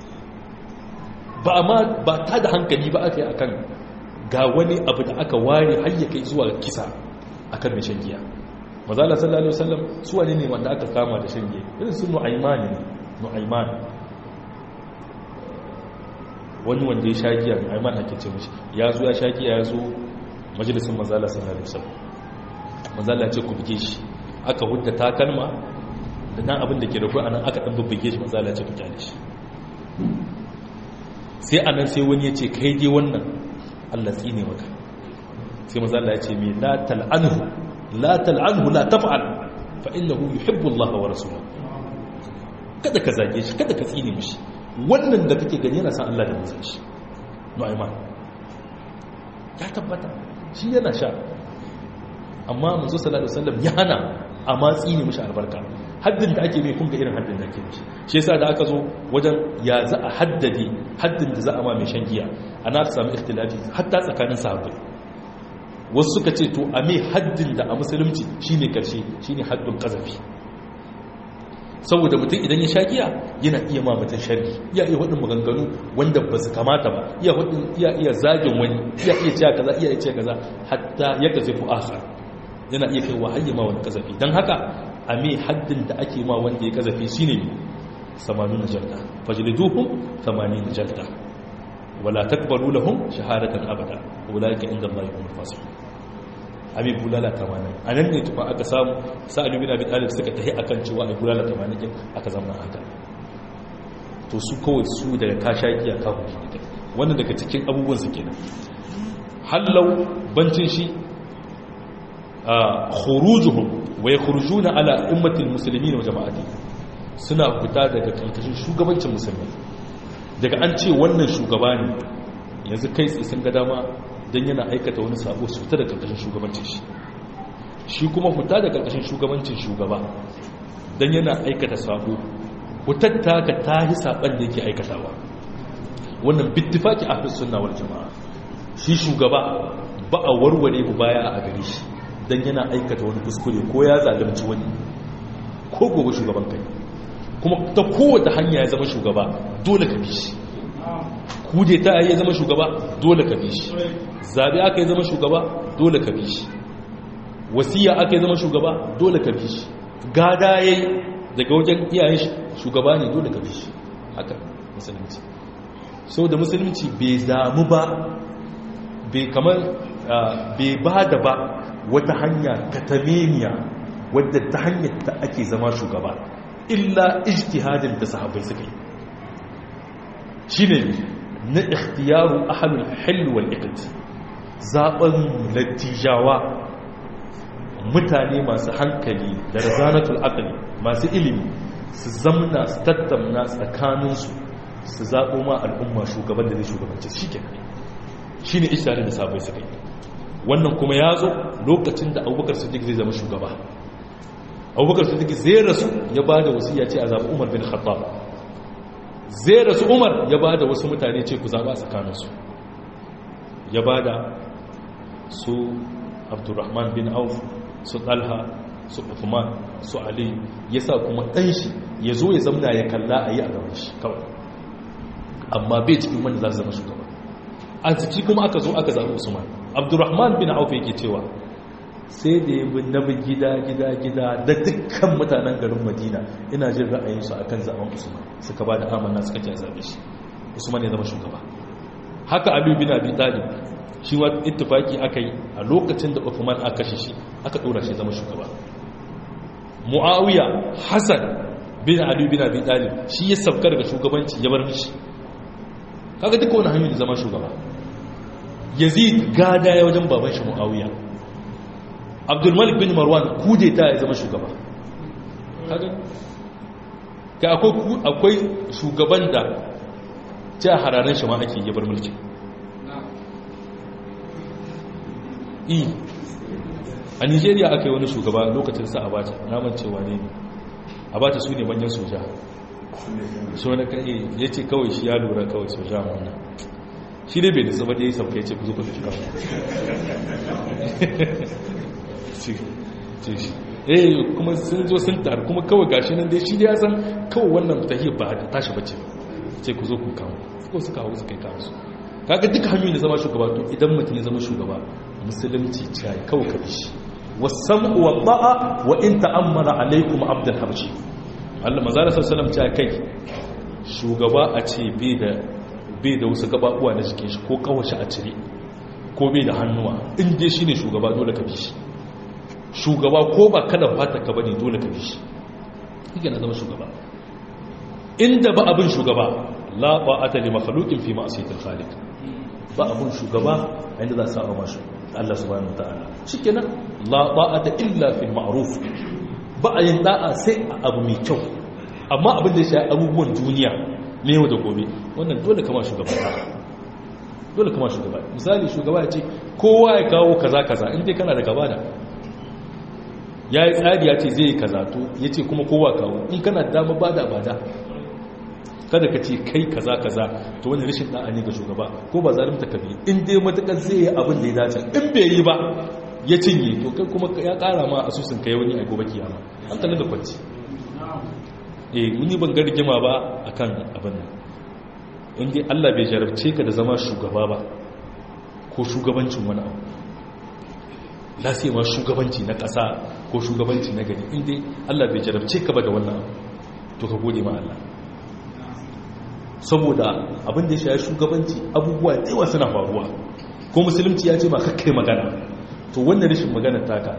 ba ma ba ta da hankali ba aka yi akan ga wani abu da aka ware har ya kai zuwa kisa akan mai shan giya mazala sallallahu alaihi wasallam su wane ne wanda aka kama da shan giya irin su nu'aymani ne nu'ayman wani wanda ya sha giya nu'ayman ake ce mishi ya zo ya sha giya ya zo majalisin mazala sallallahu alaihi wasallam mazala ce ku buge shi aka hudda takalma da dan abin da ke da kuwa anan aka dan bubbuge shi manzo Allah ya ce ku kyale shi sai anan sai wani ya ce kai dai wannan Allah tsine maka sai manzo Allah ya ce me la tal'anhu la tal'anhu la taf'al fa innahu yuhibbu Allah wa rasuluhu kada ka zage shi kada ka tsine mishi wannan da kake gani yana san Allah da manzon shi nu'ayman ya tabbata shi yana sha amma manzo sallallahu alaihi wasallam ya hana a matsi ne mishi albarka haddin da ake mai kun ga irin haddin da ake mishi shi yasa da aka zo wajen ya za a haddade haddin da za a ma mai shan giya ana ta samu ikhtilafi hatta tsakanin sahabbai wasu suka ce to a mai haddin da a musulunci shine karshe shine haddin kazafi saboda mutum idan ya sha giya yana iya ma mutum sharri iya iya wadin maganganu wanda ba su kamata ba iya wadin iya iya zagin wani iya iya cewa kaza iya iya cewa kaza hatta ya kaze fu akhar yana iya kai wahayya ma wani kazafi dan haka a me haddin da ake ma wanda ya kazafi shine ne 80 jalda fajliduhum 80 jalda wala takbaru lahum shahadatan abada ulaika inda Allah yahum fasiqun abin bulala tamanin a nan ne tufa aka samu sa'adu bin abin alif suka tahi akan cewa a bulala tamanin din aka zama haka to su kawai su daga kashakiya kafin shi ne wannan daga cikin abubuwan su kenan hallau bancin shi a khurujuhum wa yakhrujuna ala ummatil muslimin wa jama'ati suna fita daga karkashin shugabancin musulmi daga an ce wannan shugaba ne yanzu kai tsaye sun ga dama don yana aikata wani sabo su fita da karkashin shugabancin shi shi kuma fita da karkashin shugabancin shugaba don yana aikata sabo hutatta ka ta yi saban da yake aikatawa wannan bittifaki a sunna wal jama'a shi shugaba ba a warware mu baya a gare shi don yana aikata wani kuskure ko ya zalunci wani ko gobe shugaban kai kuma ta kowace hanya ya zama shugaba dole ka bi shi kude ta ya zama shugaba dole ka bi shi zabi aka yi zama shugaba dole ka bi shi wasiya aka yi zama shugaba dole ka bi shi gada yayi daga wajen iyayen shugaba ne dole ka bi shi haka musulunci so da musulunci bai damu ba bai kamar bai ba da ba wata hanya katameniya wadda ta hanyar ta ake zama shugaba illa ijtihadin da sahabbai suka yi shine na ikhtiyaru ahlul hil wal iqd zaben latijawa mutane masu hankali da razanatul aqli masu ilimi su zamna su tattauna tsakanin su su zabo ma al'umma shugaban da zai shugabanci shikenan shine isharar da sabai suka yi wannan kuma ya zo lokacin da Abubakar Siddiq zai zama shugaba Abubakar Siddiq zai rasu ya bada wasiya ce a zabi Umar bin Khattab zai rasu umar ya ba da wasu mutane ce ku zaɓa tsakaninsu ya ba da su abdurrahman bin auf su ɗalha su uthman su ali ya sa kuma ɗanshi ya zo ya zamna ya kalla a yi a gaban shi kawai amma bai cikin wanda za su zama shugaba a ciki kuma aka zo aka zaɓi usman abdurrahman bin auf yake cewa sai da ya bin nabi gida gida gida da dukkan mutanen garin madina ina jin ra'ayinsu akan zaben usman suka ba da amanna suka ce zabe shi usman ya zama shugaba haka abu bin abi talib shi wa ittifaki aka yi a lokacin da uthman aka kashe shi aka dora shi zama shugaba muawiya hasan bin ali bin abi talib shi ya sabka daga shugabanci ya bar mishi kaga duka wani hanyoyi zama shugaba yazid gada ya wajen baban shi muawiya abdulmalik bin marwan kudeta ya zama shugaba ka akwai shugaban da ce a hararen shi ma ake yabar mulki i a nigeria aka yi wani shugaba lokacin sa abacha naman cewa ne abacha su ne manyan soja so na kai ya ce kawai shi ya lura kawai soja wannan shi dai bai nisa ba da ya yi sauka ya ce ku zo ku fi kawai ce shi eh kuma sun zo sun taru kuma kawai gashi nan dai shi da ya san kawai wannan tahiyar ba da tashi bace ce ku zo ku kawo ko su kawo su kai kawo su kaga duka hanyoyin da zama shugaba to idan mutum ya zama shugaba musulunci ce kawai ka shi wasam'u wa ta'a wa in ta'ammara alaikum abdul habshi Allah manzo sallallahu alaihi wasallam kai shugaba a ce bai da bai da wasu gababuwa na jikin shi ko kawashi a cire ko bai da hannuwa in dai shine shugaba dole ka bi shi shugaba ko ba kada fata ka bane dole ka bi shi kike na zama shugaba inda ba abin shugaba la ba'ata li makhluqin fi ma'siyatil khaliq ba abin shugaba inda za su saba mashi Allah subhanahu wataala shikenan la ba'ata illa fil ma'ruf ba a yin da'a sai a abu mai kyau amma abin da ya shafi abubuwan duniya ne yau da gobe wannan dole kama shugaba dole kama shugaba misali shugaba ya ce kowa ya kawo kaza kaza in dai kana da gaba da ya yi tsari ya ce zai yi kaza to ya ce kuma kowa kawo in kana da dama bada bada kada ka ce kai kaza kaza to wani rashin da'a ne ga shugaba ko ba zalimta ka bi in dai matakar zai yi abin da ya dace in bai yi ba ya cinye to kai kuma ya kara ma asusun kai wani a gobe kiyama an kalli da kwanci eh muni ban ga rigima ba akan abin nan in dai Allah bai jarabce ka da zama shugaba ba ko shugabancin wani abu lasiya ma shugabanci na ƙasa ko shugabanci na gari in dai Allah bai jarabce ka ba da wannan abu to ka gode ma Allah saboda abin da ya shaye shugabanci abubuwa da yawa suna faruwa ko musulunci ya ce ma kakkai magana to wannan rashin magana taka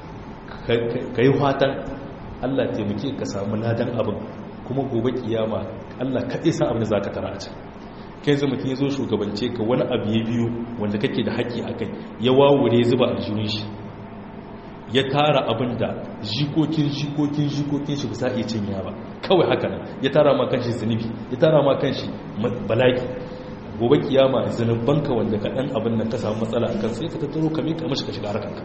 ka yi fatan Allah taimake ka samu ladan abin kuma gobe kiyama Allah kaɗai sa abin da za ka tara a can kai zama mutum ya zo shugabance ka wani abu ya biyu wanda kake da haƙƙi a kai ya wawure zuba a jirin shi ya tara abin da jikokin jikokin jikokin shi bisa iya cinya ba kawai haka nan ya tara ma kanshi zunubi ya tara ma kanshi balaki gobe kiyama zunubanka wanda ka ɗan abin nan ka samu matsala a kan sai ka tattaro ka miƙa mashi ka shiga harkarka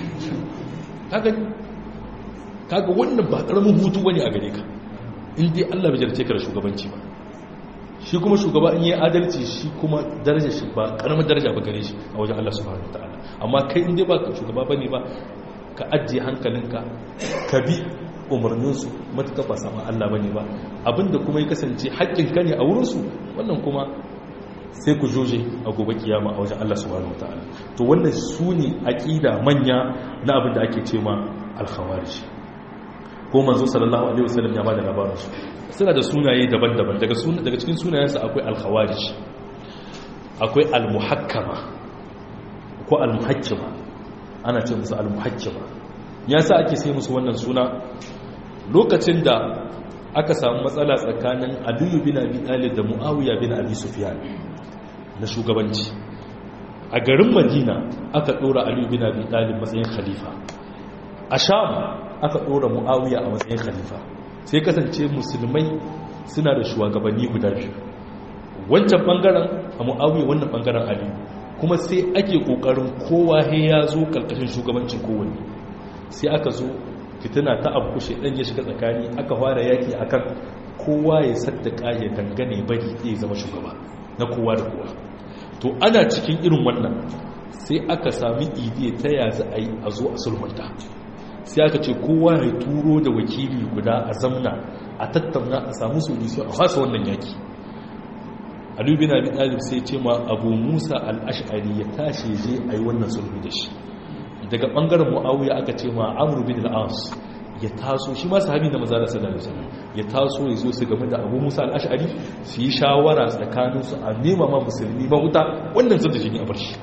kaga kaga wannan ba ƙaramin hutu wani a gare ka in dai Allah bai jarce ka da shugabanci ba shi kuma shugaba in yi adalci shi kuma daraja shi ba ƙaramin daraja ba gare shi a wajen Allah subhanahu wataala amma kai in dai ba ka shugaba bane ba ka ajiye hankalinka ka bi umarninsu matuka ba sama Allah bane ba abinda kuma ya kasance haƙƙinka ne a wurinsu wannan kuma sai ku joje a gobe kiyama a wajen Allah subhanahu wataala to wannan su ne aqida manya na abin da ake cewa al-khawarij ko manzo sallallahu alaihi wasallam ya bada labarin su suna da sunaye daban-daban daga sunan daga cikin sunayensu akwai al-khawarij akwai al-muhakkama ko al-muhakkima ana ce musu al-muhakkima yasa ake sai musu wannan suna lokacin da aka samu matsala tsakanin Aliyu bin Abi Talib da Muawiya bin Abi Sufyan na shugabanci a garin Madina aka dora Aliyu bin Abi Talib matsayin khalifa a Sham aka dora Muawiya a matsayin khalifa sai kasance musulmai suna da shugabanni guda biyu wancan bangaren a Muawiya wannan bangaren Aliyu kuma sai ake kokarin kowa he ya zo karkashin shugabancin kowanne sai aka zo fitina ta abu kushe dan ya shiga tsakani aka fara yaki akan kowa ya saddaka ya dangane bari zai zama shugaba na kowa da kowa to ana cikin irin wannan sai aka sami idiya ta ya za a yi a zo a sulmunta sai aka ce kowa ya turo da wakili guda a zamna a tattauna a samu solution a fasa wannan yaki Ali bin Abi Talib sai ce ma Abu Musa al-Ash'ari ya tashi je ayi wannan sulhu da shi daga bangaren Muawiya aka ce ma Amr bin al-As ya taso shi ma sahabi da manzo sallallahu alaihi wasallam ya taso ya zo su game da Abu Musa al-Ash'ari su yi shawara tsakanin su a nema ma musulmi mahuta wannan sun da shi ne a bar shi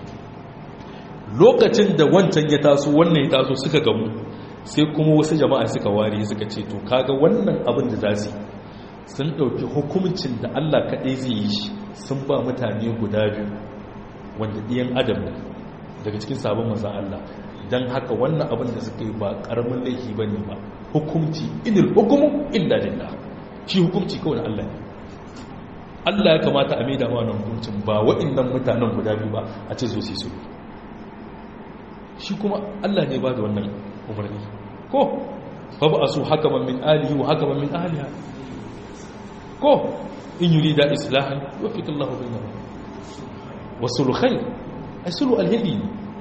lokacin da wancan ya taso wannan ya taso suka gamu sai kuma wasu jama'a suka ware suka ce to kaga wannan abin da za su sun ɗauki hukumcin da Allah kaɗai zai yi shi sun ba mutane guda biyu wanda ɗiyan adam ne daga cikin sabon mazan Allah don haka wannan abin da suka yi ba ƙaramin laifi ba ne ba hukumci inil hukumu illa lillah shi hukumci kawai Allah ne Allah ya kamata a mai da wannan hukuncin ba waɗannan mutanen guda biyu ba a ce zo su su shi kuma Allah ne ba da wannan umarni ko fa ba su hakaman min alihi wa hakaman min ahliha ko in yuri da islahan wafika Allah bainahum wasul khair asulu alhadi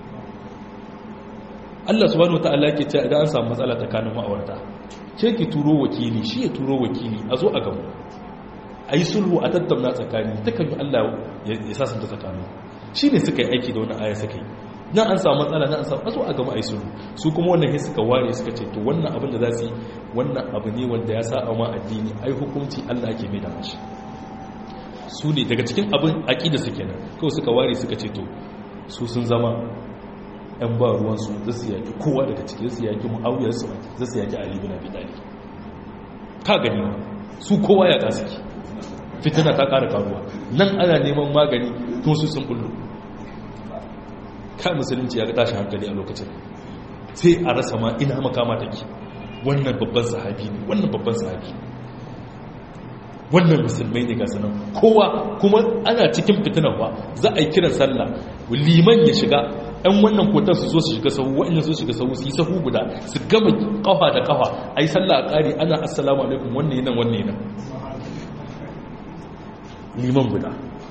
Allah subhanahu wataala yake cewa idan an samu matsala tsakanin ma'aurata ce ki turo wakili shi ya turo wakili a zo a gamu a yi sulhu a tattauna tsakani dukkan yi Allah ya sasanta tsakanin shi ne suka yi aiki da wani aya suka yi nan an samu matsala nan an samu a zo a gama a yi sulhu su kuma wannan ya suka ware suka ce to wannan abin da za su yi wannan abu ne wanda ya sa a ma addini ai hukunci Allah ake mai da mashi su ne daga cikin abin aƙida su kenan kawai suka ware suka ce to su sun zama ‘yan ba ruwansu za su yaƙi kowa daga cikin su yaƙi mu'awiyar su za su yaƙi ali bin abi talib ka gani su kowa ya suke fitina ta ƙara karuwa nan ana neman magani tun su sun bullo ka musulunci ya ga tashi hankali a lokacin sai a rasa ma ina makama take wannan babban sahabi ne wannan babban sahabi wannan musulmai ne ga sanan kowa kuma ana cikin fitinan ba za a yi kiran sallah liman ya shiga ɗan wannan kotar su zo su shiga sahu wa'in su shiga sahu su yi sahu guda su gama kafa da kafa a yi sallah a ƙari ana assalamu alaikum wannan yanan wannan yanan liman guda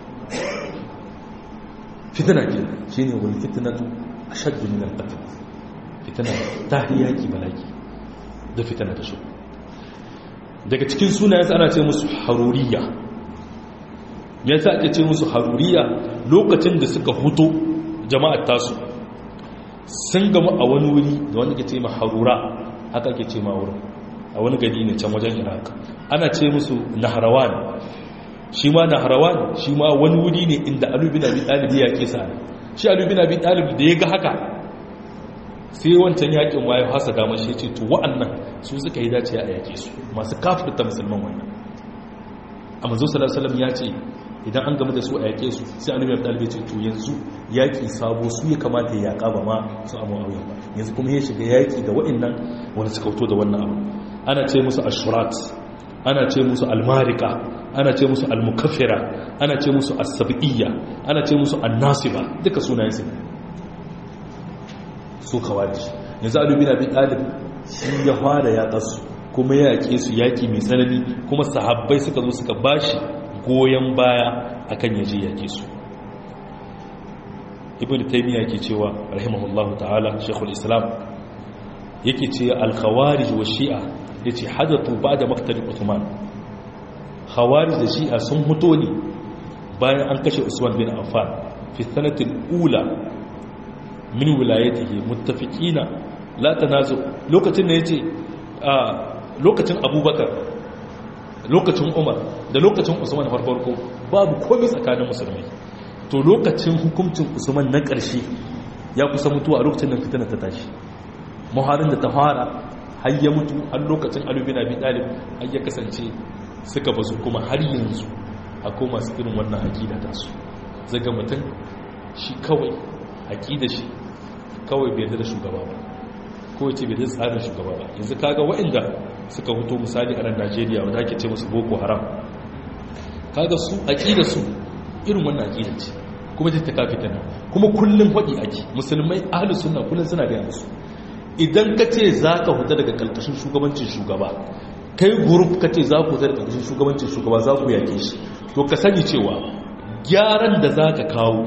fitina ke shi ne wani fitinatu a shaddu min al-qatl fitina ta yaki balaki da fitina ta shi daga cikin sunayen ana ce musu haruriya ya sa ake ce musu haruriya lokacin da suka huto jama'ar tasu sun gama a wani wuri da wanda ke ce ma harura haka ke ce ma wurin a wani gari ne can wajen iraq ana ce musu naharawan shi ma naharawan shi ma wani wuri ne inda alubin abi ɗalibi ya ke sa shi alubin abi ɗalibi da ya ga haka sai wancan yakin wayo hasa damar shi ce to wa'annan su suka yi dace a yake su masu kafirta musulman wannan a manzo sallallahu ya ce idan an gama da su a yake su sai annabi ya ce to yanzu yaki sabo su ya kamata ya yaka ba ma su abu auya ba yanzu kuma ya shiga yaki da wa'annan wanda suka fito da wannan abu ana ce musu ashurat ana ce musu almarika ana ce musu almukaffira ana ce musu as-sab'iyya ana ce musu an-nasiba duka sunayen su su kawai yanzu alubi na bin ɗalib shi ya fara yaƙarsu kuma ya yaƙe su yaƙi mai tsanani kuma sahabbai suka zo suka ba shi goyon baya a kan yaje yaƙe su ibn taimiyya ke cewa rahimahullahu ta'ala shekul islam yake ce alkhawarij wa shi'a ya ce hadatu ba da maktalin usman khawarij da shi'a sun huto ne bayan an kashe usman bin affan fi sanatin ula min wilayatihi muttafiqina la tanazu lokacin da yace a lokacin abubakar lokacin umar da lokacin usman farko babu komai tsakanin musulmai to lokacin hukuncin usman na ƙarshe ya kusa mutuwa a lokacin da fitina ta tashi muharin da ta fara har ya mutu har lokacin alubin abi talib har ya kasance suka bazu kuma har yanzu akwai masu irin wannan aƙida ta su zaga mutum shi kawai aƙida shi kawai bai da shugaba ba kawai ce bai da tsarin shugaba ba yanzu kaga waɗanda suka huto misali a nan najeriya wanda ake ce musu boko haram kaga su aƙida su irin wannan aƙida ce kuma ta ta kafi tana kuma kullum faɗi ake musulmai ahalus sunna kullum suna gaya musu idan ka ce za ka huta daga ƙarƙashin shugabancin shugaba kai gurup ka ce za ku huta daga ƙarƙashin shugabancin shugaba za ku yake shi to ka sani cewa gyaran da za ka kawo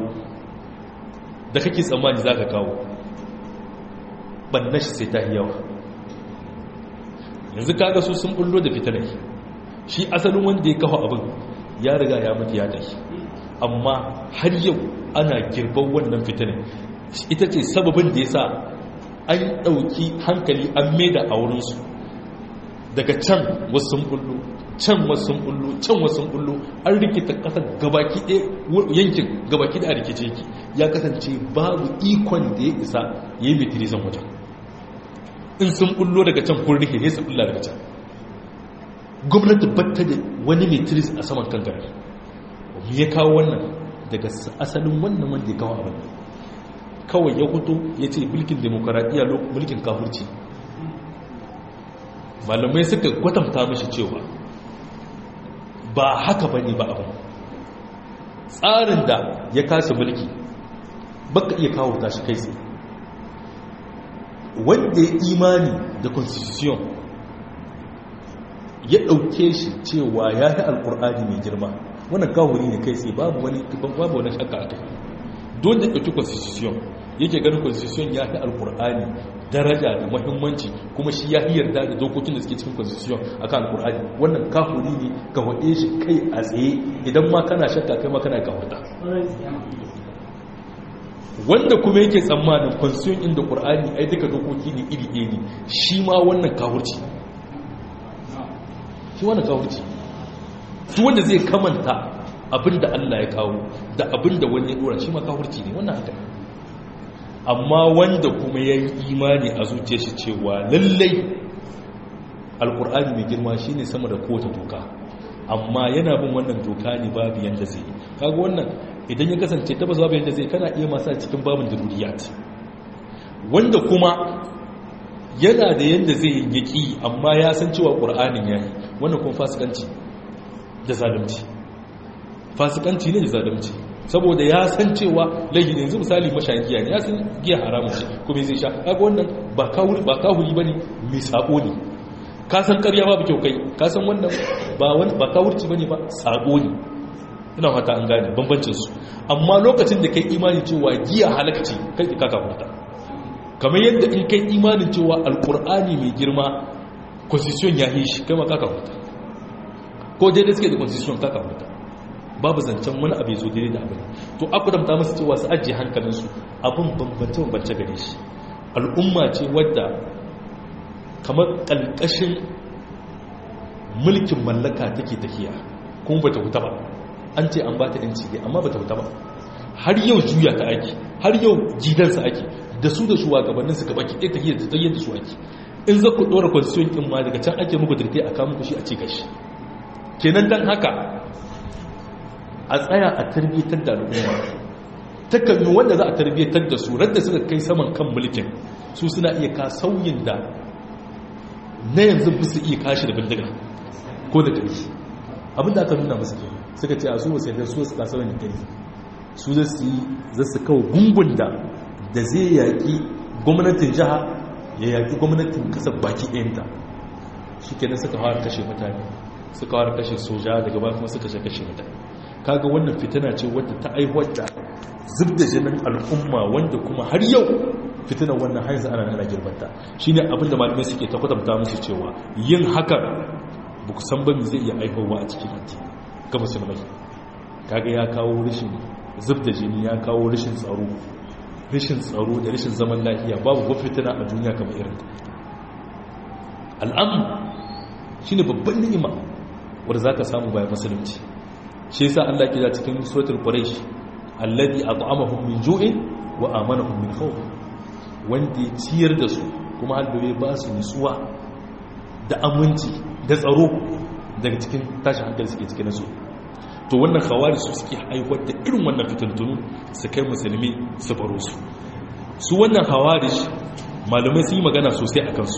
da kake tsammani za ka kawo banna shi sai ta yi yawa yanzu kaga su sun bullo da fitanai shi asalin wanda ya kawo abin ya riga ya mutu ya tafi amma har yau ana girban wannan fitanai ita ce sababin da ya sa an ɗauki hankali an maida a wurinsu daga can wasu sun bullo can wasu sun bullo can wasu sun bullo an rikita ƙasar gabaki ɗaya yankin gabaki da a rikice ki ya kasance babu ikon da ya isa ya yi mitirizan wajen in sun bullo daga can kun rike ne su bulla daga can gwamnati batta da wani mitiris a saman kan gari me ya kawo wannan daga asalin wannan wanda ya kawo abin kawai ya hoto ya ce mulkin demokaradiyya mulkin kafurci malamai suka kwatanta mashi cewa ba haka bane ba abin tsarin da ya kasa mulki baka iya kawo tashi kai tsaye wanda ya imani da constitution ya ɗauke shi cewa ya yi alkur'ani mai girma wannan kawuri ne kai tsaye babu wani babu wani shakka a kai don da ɗauki constitution yake ganin constitution ya fi alkur'ani daraja da mahimmanci kuma shi ya yarda da dokokin da suke cikin constitution akan alkur'ani wannan kafuri ne ka waɗe shi kai a tsaye idan ma kana shakka kai ma kana kawata wanda kuma yake tsammanin constitution inda qur'ani ai duka dokoki ne iri ɗaya ne shi ma wannan kafurci shi wannan kafurci duk wanda zai kamanta abinda Allah ya kawo da abinda wani ya dora shi ma kafurci ne wannan haka amma wanda kuma ya yi imani a zuciya shi cewa lallai alkur'ani mai girma shine sama da kowace doka amma yana bin wannan doka ne babu yanda zai kaga wannan idan ya kasance tabbas babu yanda zai kana iya masa cikin babin daruriyat wanda kuma yana da yanda zai yaki amma ya san cewa qur'anin yayi wannan kuma fasikanci da zalunci fasikanci ne da zalunci saboda ya san cewa laifi ne yanzu misali mashayin giya ne ya san giya haramun ce kuma zai sha kaga wannan ba kawuri ba kawuri bane mai sako ne ka san ƙarya babu kyau kai ka san wannan ba wani ba kawurci bane ba sako ne ina fata an gane bambancin su amma lokacin da kai imani cewa giya halakci kai ka kafarta kamar yadda in kai imanin cewa alkur'ani mai girma constitution ya yi shi kai ma ka kafarta ko daidai suke da constitution ka kafarta babu zancen wani abu zo daidai da abin to aku damta masu cewa su ajiye hankalinsu abin bambance bambance gare shi al'umma ce wadda kamar ƙalƙashin mulkin mallaka take tafiya kuma bata huta ba an ce an ba ta yanci ne amma bata huta ba har yau juya ta ake har yau gidansa ake da su da shugabannin su gaba ki ɗaya tafiya da tsayyar da su ake in za ku ɗora constitution ɗin ma daga can ake muku dirkai a kamun kushi a ci gashi kenan dan haka a tsaya a tarbiyyatar da al'umma takalmi wanda za a tarbiyyatar da su radda suka kai saman kan mulkin su suna iya ka sauyin da na yanzu ba su iya kashi da bindiga ko da ƙarfi abinda aka nuna musu ke suka ce a su wasu yadda su su kasa wani ƙarfi su za su yi za su kawo gungun da da zai yaƙi gwamnatin jiha ya yaƙi gwamnatin ƙasar baki ɗayanta shi kenan suka fara kashe mutane suka fara kashe soja daga ba kuma suka kashe mutane kaga wannan fitina ce wadda ta aihuwar da zub da jinin al'umma wanda kuma har yau fitinan wannan haizu ana nana girbanta shi ne abinda malamai suke ta kwatanta musu cewa yin hakan ba ku san bami zai iya aihuwa a cikin anti ga musulmai kaga ya kawo rashin zub da jini ya kawo rashin tsaro rashin tsaro da rashin zaman lafiya babu ko fitina a duniya kamar irin al'amu shine babban ni'ima wanda zaka samu bayan musulunci shi yasa Allah ke da cikin suratul quraish alladhi at'amahum min ju'in wa amanahum min khawf wanda ya ciyar da su kuma halbabe ba su nutsuwa da aminci da tsaro daga cikin tashin hankali suke cikin su to wannan khawari su suke haihuwar da irin wannan fitintunu su kai musulmi su baro su su wannan khawari malamai sun yi magana sosai a kansu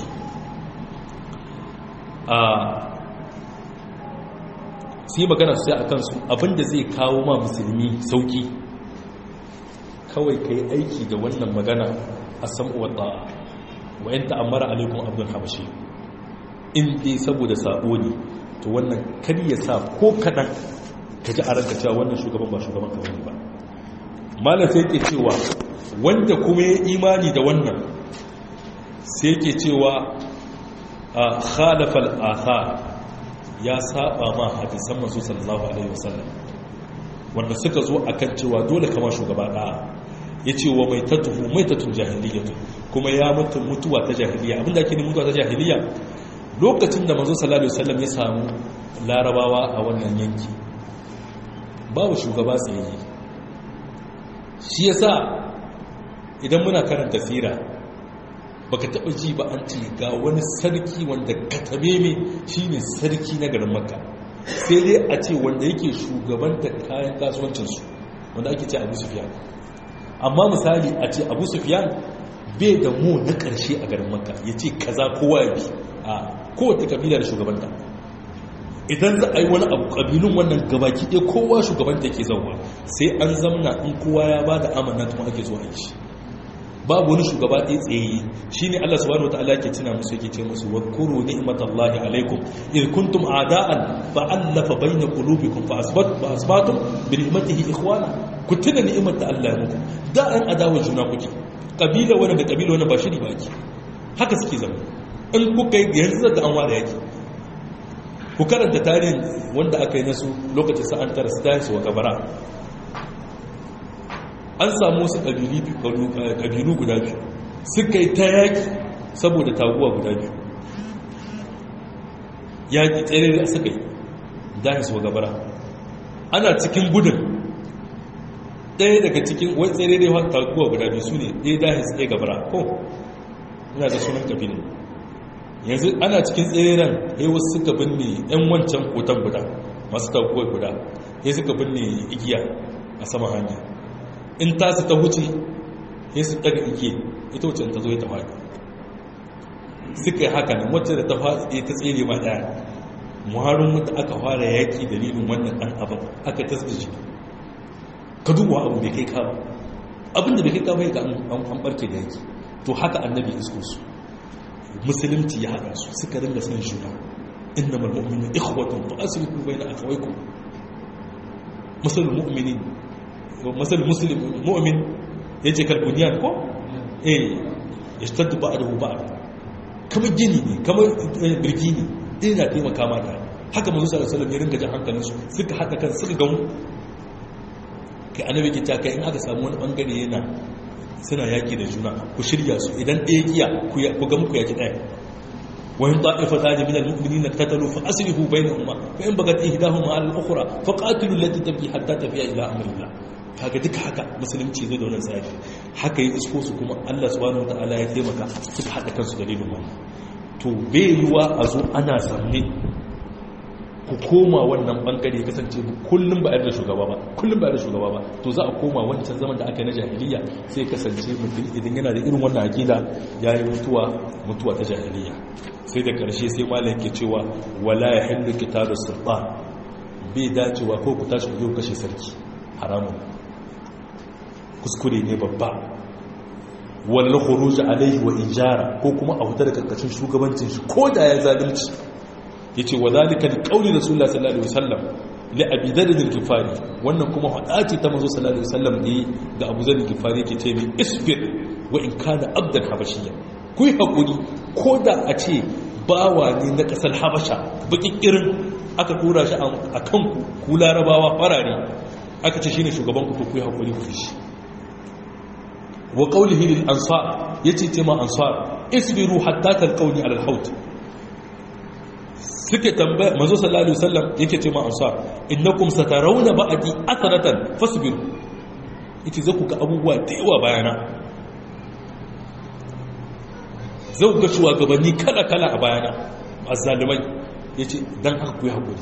su yi magana sosai a kansu abinda zai kawo ma musulmi sauki kawai ka yi aiki da wannan magana a sam'uwar ta'a wa yanta amara alaikun abdul habashi in dai saboda sabo ne to wannan kar ya sa ko kaɗan ka ji a ranka cewa wannan shugaban ba shugaban ka ba malam sai yake cewa wanda kuma ya imani da wannan sai yake cewa a khalafal athar ya saba ma hadisan manzo sallallahu alaihi wasallam wanda suka zo akan cewa dole kama shugaba da'a yace wa mai tatuhu mai tatun jahiliyatu kuma ya mutu mutuwa ta jahiliya abinda ake mutuwa ta jahiliya lokacin da manzo sallallahu alaihi wasallam ya samu larabawa a wannan yanki babu shugaba tsaye shi yasa idan muna karanta sira baka taba ji ba an ce ga wani sarki wanda katame me shine sarki na garin makka sai dai a ce wanda yake shugabanta kayan kasuwancinsu wanda ake ce abu sufiyan amma misali a ce abu sufiyan bai da mu na karshe a garin makka ya ce kaza kowa ya bi a kowace kabila da shugabanta idan za a yi wani abu kabilun wannan gabaki ɗaya kowa shugabanta ke zauwa sai an zamna in kowa ya ba da amana kuma ake zuwa yi babu wani shugaba ɗaya tsaye shi ne Allah subhanahu wataala ke tuna musu yake ce musu wa kuru ni'matallahi alaikum id kuntum a'da'an fa allafa bayna qulubikum fa asbat fa asbatum bi ni'matihi ikhwana ku tuna ni'imar da Allah ya muku da an adawa juna kuke kabila wani da kabila wani ba shiri ba ki haka suke zama in kuka yi yanzu da an ware yake ku karanta tarihin wanda aka yi nasu lokacin sa'an tara su tashi wa kabara an samu wasu ƙabilu guda biyu suka yi ta yaƙi saboda taguwa guda biyu yaƙi tsere da suka yi dahis wa gabara ana cikin gudun ɗaya daga cikin wani tsere da yawan taguwa guda biyu su ne ɗaya dahis ɗaya gabara ko ina da sunan ƙabilu yanzu ana cikin tseren ya wasu suka binne 'yan wancan kotan guda masu taguwar guda ya suka binne igiya a sama hanya in tasu ta huce ya su daga igiya ita wacce ta zo ya ta faɗi suka yi haka nan wacce da ta faɗi ta tsere ma ɗaya muharin wata aka fara yaƙi dalilin wannan ɗan abin aka tasbiji ka duba abu bai kai kama abin da bai kai kama ga an barke da yaki to haka annabi isko su musulunci ya haɗa su suka ringa san juna inna mal mu'minu ikhwatun fa aslihu bayna akhawaykum masal mu'minin masal muslim mu'min yace kal bunyan ko eh yashtaddu ba'dahu ba'd kamar gini ne kamar birki ne ina taimaka mata haka manzo sallallahu alaihi wasallam ya ringa jan hankalinsu suka haɗa kan suka gamu kai annabi ke taka in aka samu wani bangare yana suna yaki da juna ku shirya su idan ɗaya kiya ku ga muku yaki ɗaya wani ta'ifa ta jami da mu'minin na katalu fa aslihu bainahuma fa in bagat ihdahuma ala al-ukhra fa qatilu allati tabghi hatta tafiya ila amrillah kaga duka haka musulunci zai da wannan tsari haka yi isko su kuma Allah subhanahu wataala ya taimaka suka hada kansu dalilin wannan to bai yiwa a zo ana sanne ku koma wannan bangare kasance kullum ba da shugaba ba kullum ba da shugaba ba to za a koma wancan zaman da aka yi na jahiliya sai kasance mutum idan yana da irin wannan akida ya yi mutuwa mutuwa ta jahiliya sai da karshe sai malam ke cewa wala ya hillu kitabu sultan bai dacewa ko ku tashi ku zo kashe sarki haramun kuskure ne babba wal khuruj alaihi wa ijara ko kuma a huta da karkashin shugabancin shi ko da ya zalunci yace wa zalika liqauli rasulullah sallallahu alaihi wasallam li abi dharr al-ghifari wannan kuma hadati ta manzo sallallahu alaihi wasallam ne ga abu dharr al-ghifari yake ce mai isbir wa in kana abdan habashiyya ku yi hakuri ko da a ce bawa ne na kasar habasha bakin irin aka tura shi a kan ku larabawa farare aka ce shine shugaban ku ku yi hakuri ku shi wa qawlihi lil ansar yace ce ma ansar isbiru hatta talqawni ala al-haut suke tambaya manzo sallallahu alaihi wasallam yake ce ma ansar innakum satarawna ba'di atharatan fasbiru yace zaku ga abubuwa da yawa bayana zau ga shugabanni kala kala a bayana azzalimai yace dan haka ku yi hakuri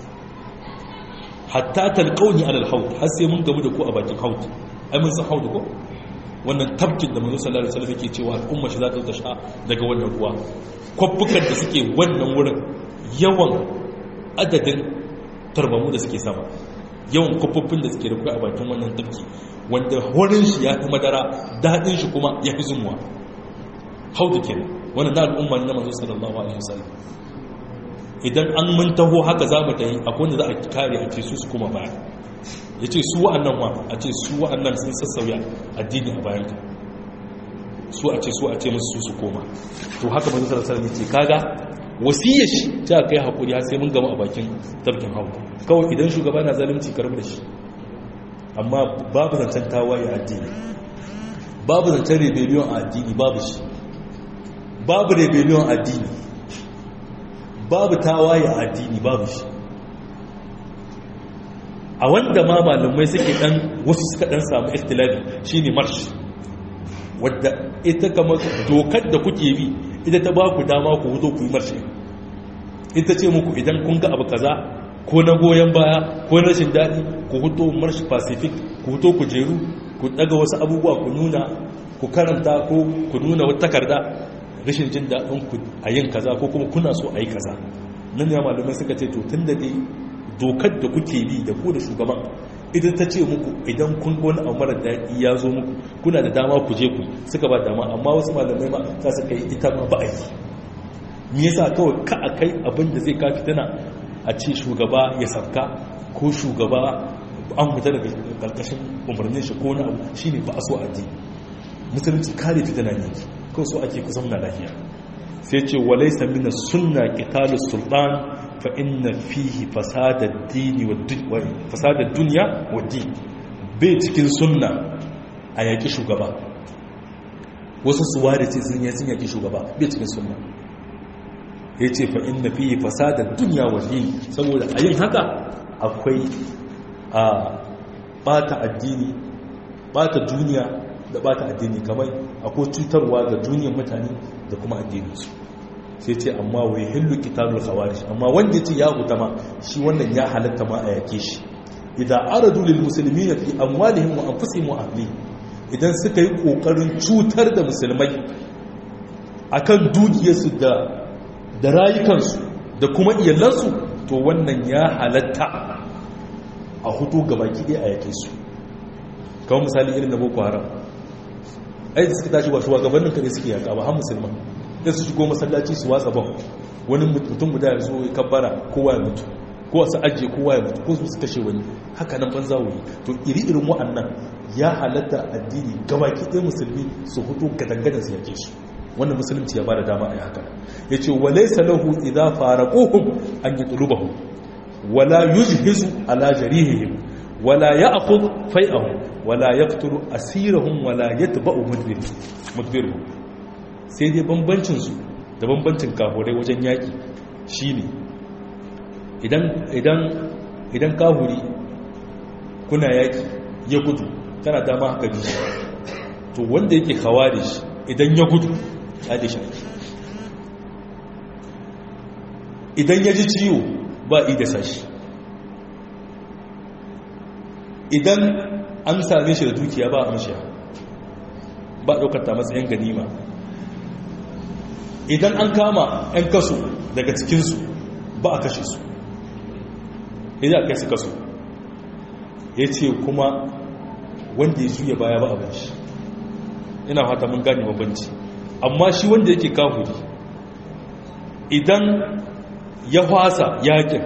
hatta talqawni ala al-haut har sai mun gamu da ku a bakin haut ai mun san haut ko wannan tabkin da manzo sallallahu alaihi wasallam yake cewa al'umma shi za ta sha daga wannan ruwa kwabbukan da suke wannan wurin yawan adadin tarbamu da suke sama yawan kwafaffin da suke da kai a bakin wannan tafki wanda horin shi ya fi madara daɗin shi kuma ya fi zumuwa hau da kenan wannan na al'umma na manzo sallallahu alaihi wasallam idan an mun taho haka za mu tayi akwai wanda za a kare a ce su su kuma baya ya ce su wa'annan wa a ce su wa'annan sun sassauya addini a bayan ka su a ce su a ce musu su su koma to haka manzo sallallahu alaihi wasallam ce kaga wasiyar shi ta kai hakuri har sai mun gama a bakin tafkin hawa kawai idan shugaba na zalunci karbi da shi amma babu zancen tawaye a addini babu zancen rebellion a addini babu shi babu rebellion a addini babu tawaye a addini babu shi a wanda ma malamai suke dan wasu suka dan samu ikhtilafi shine marsh wadda ita kamar dokar da kuke bi ita ta ba ku dama ku huto ku yi marshi ita ce muku idan kun ga abu kaza ko na goyon baya ko na rashin daɗi ku huto marshi pacific ku huto ku jeru ku daga wasu abubuwa ku nuna ku karanta ko ku nuna wata takarda rashin jin daɗin ku a yin kaza ko kuma kuna so a yi kaza nan ya malamai suka ce to tun da dai dokar da kuke bi da ku da shugaban idan ta ce muku idan kun wani abu mara daɗi ya zo muku kuna da dama ku je ku suka ba dama amma wasu malamai ma za su kai ita ma ba a yi me yasa kawai ka a kai abin da zai kafi tana a ce shugaba ya sabka ko shugaba an fita daga karkashin umarnin shi ko na abu shine ba a so a ji musulunci kare fitina ne kawai so ake kusan na lafiya sai ce walaysa min sunna qitalu sultan fa inna fihi fasada dini wa fasada dunya wa din bai cikin sunna a yaki shugaba wasu su ware ce sun sun yaki shugaba bai cikin sunna yace fa inna fihi fasada dunya wa din saboda a yin haka akwai a bata addini bata duniya da bata addini kamar akwai cutarwa ga duniyar mutane da kuma addininsu sai ce amma wai hillu kitabul khawarij amma wanda ce ya huta ma shi wannan ya halatta ma a yake shi idan aradu lil muslimina fi amwalihim wa anfusihim wa ahlihim idan suka yi kokarin cutar da musulmai akan dukiyarsu da da rayukansu da kuma iyalansu to wannan ya halatta a hutu gabaki ɗaya a yake su kawai misali irin na boko haram ai da suka tashi ba shugabannin kare suke yaka ba har musulman da su shigo masallaci su watsa ban wani mutum guda ya zo ya kabbara kowa ya mutu ko su ajiye kowa ya mutu ko su su kashe wani haka nan banza wuri to iri irin wa'annan ya halatta addini gabaki ɗaya musulmi su hutu gadangadan su yake su wannan musulunci ya ba da dama a yi haka ya ce wa laisa lahu idza faraquhum an yatlubahu wala yujhizu ala jarihihim wala ya'khudh fai'ahum wala yaqtulu asirahum wala yatba'u mudbirhum sai dai bambancin su da bambancin kafurai wajen yaki shine idan idan idan kahuri kuna yaki ya gudu kana dama haka bi to wanda yake khawarij idan ya gudu ya shi idan ya ji ciwo ba i da sashi idan an same shi da dukiya ba amshiya ba ɗaukata matsayin ganima idan an kama 'yan kaso daga cikinsu ba a kashe su idan a kai su kaso ya ce kuma wanda ya juya baya ba abin shi ina fata mun gane mabanci amma shi wanda yake kafuri idan ya fasa yakin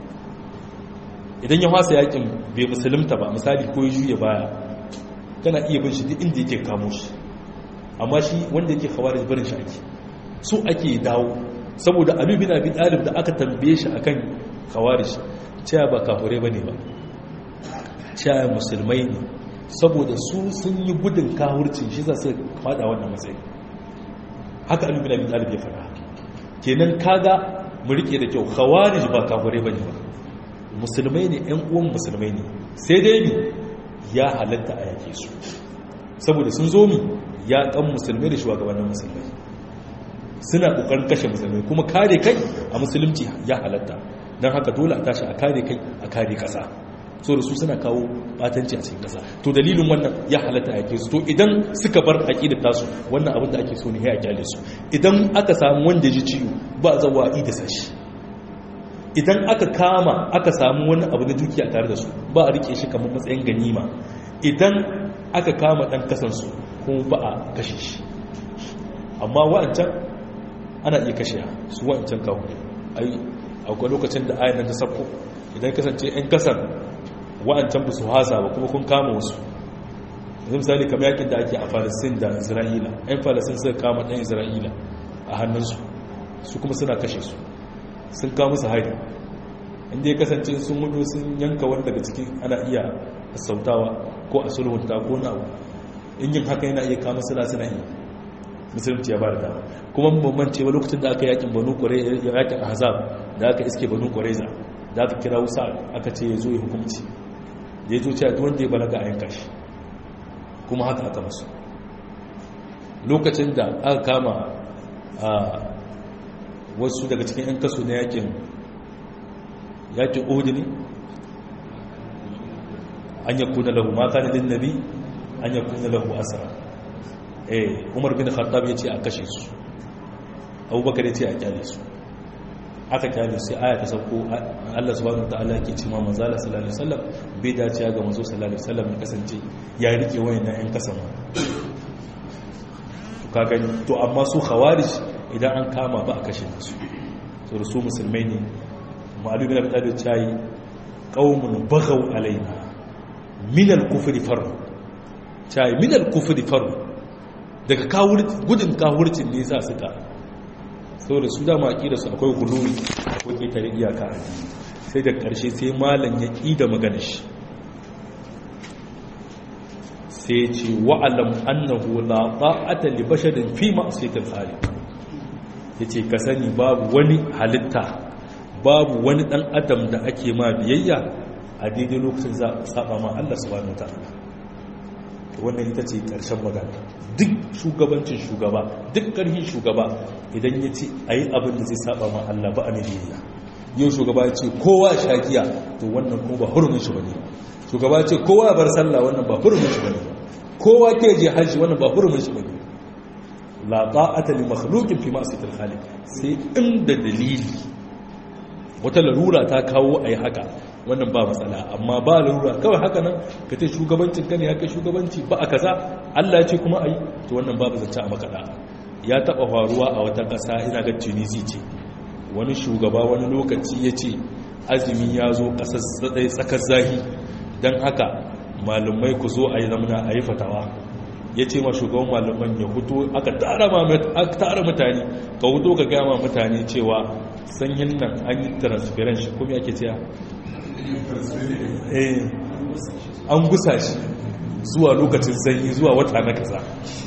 idan ya fasa yakin bai musulunta ba misali ko ya juya baya kana iya bin shi duk inda yake kamo shi amma shi wanda yake khawarij barin shi ake so ake dawo saboda Ali bin Abi Talib da aka tambaye shi akan khawarij cewa ba kafirai bane ba cewa musulmai ne saboda su sun yi gudun kafircin shi za su fada wannan matsayi haka Ali bin Abi Talib ya fara kenan kaga mu rike da kyau khawarij ba kafirai bane ba musulmai ne ƴan uwan musulmai ne sai dai ne ya halatta a yake su saboda sun zo mi ya kan musulmai da shugabannin musulmai suna kokarin kashe musulmai kuma kare kai a musulunci ya halatta don haka dole a tashi a kare kai a kare kasa so da su suna kawo batanci a cikin kasa to dalilin wannan ya halatta a yake su to idan suka bar aqidar tasu wannan abin da ake so ne ya kyale su idan aka samu wanda ji ciwo ba zawa da sashi idan aka kama aka samu wani abu na dukiya tare da su ba a rike shi kamar matsayin ganima idan aka kama dan kasansu kuma ba a kashe shi amma wa'ancan ana iya kashe su wa'ancan kawo ai akwai lokacin da ayan ta sabko idan kasance yan kasan wa'ancan ba su hasa ba kuma kun kama wasu yanzu misali kamar yakin da ake a falisin da isra'ila yan falisin suka kama ɗan isra'ila a hannunsu su kuma suna kashe su sun kawo musu hari inda ya kasance sun mudu sun yanka wani daga cikin ana iya sautawa ko a sulhunta ko na abu in yin haka yana iya kama suna suna yi musulunci ya ba da dama kuma bambance ba lokacin da aka yakin banu kwarai yakin ahzab da aka iske banu kwareza da aka kira wusa aka ce ya zo ya hukumci da ya zo cewa duk wanda ya balaga a yanka shi kuma haka aka masu lokacin da aka kama a wasu daga cikin 'yan kaso na yakin yakin ohudi ne an yakuna lahu mata ne din nabi an yakuna lahu asara eh umar bin khattab ya ce a kashe su abubakar ya ce a kyale su aka kyale sai aya ta sauko Allah subhanahu wataala yake ce ma manzo Allah sallallahu alaihi wasallam bai dace ga manzo sallallahu alaihi wasallam ya kasance ya rike wayannan 'yan kasan to kaga to amma su khawarij idan an kama ba a kashe su so da su musulmai ne ma'alu bin abin da cayi ƙaunin bagau alaina minal kufri faru cayi minal kufri faru daga gudun kawurcin ne sa suka sau da su dama da su akwai guluri akwai ƙetare iyaka a sai da ƙarshe sai malam ya ƙi da magana shi sai ce wa'alam annahu la ta'ata li basharin fi ma'siyatil khaliq ya ce ka sani babu wani halitta babu wani dan adam da ake ma biyayya a daidai lokacin za a saba ma Allah subhanahu wa ta'ala wannan ita ce ƙarshen magana duk shugabancin shugaba duk ƙarfin shugaba idan ya ce a yi abin da zai saba ma Allah ba a mai yau shugaba ya ce kowa shagiya to wannan kuma ba hurumin shi bane shugaba ya ce kowa bar sallah wannan ba hurumin shi bane kowa ke je hajji wannan ba hurumin shi bane la ta'ata li makhluqin fi ma'siyatil khaliq sai inda dalili wata larura ta kawo ayi haka wannan ba matsala amma ba larura kawai haka nan ka ce shugabancin ka ne haka shugabanci ba a kaza Allah ya ce kuma ayi to wannan babu zance a makada ya taba faruwa a wata kasa ina ga Tunisia ce wani shugaba wani lokaci ya ce azumi ya zo ƙasar tsakar zahi don haka malumai ku zo a yi zamana a yi fatawa ya ce ma shugaban malaman ya hutu aka tara mutane ka hutu ka gama mutane cewa sanyin nan an yi transference kuma yake cewa an gusa shi zuwa lokacin sanyi zuwa wata na kasa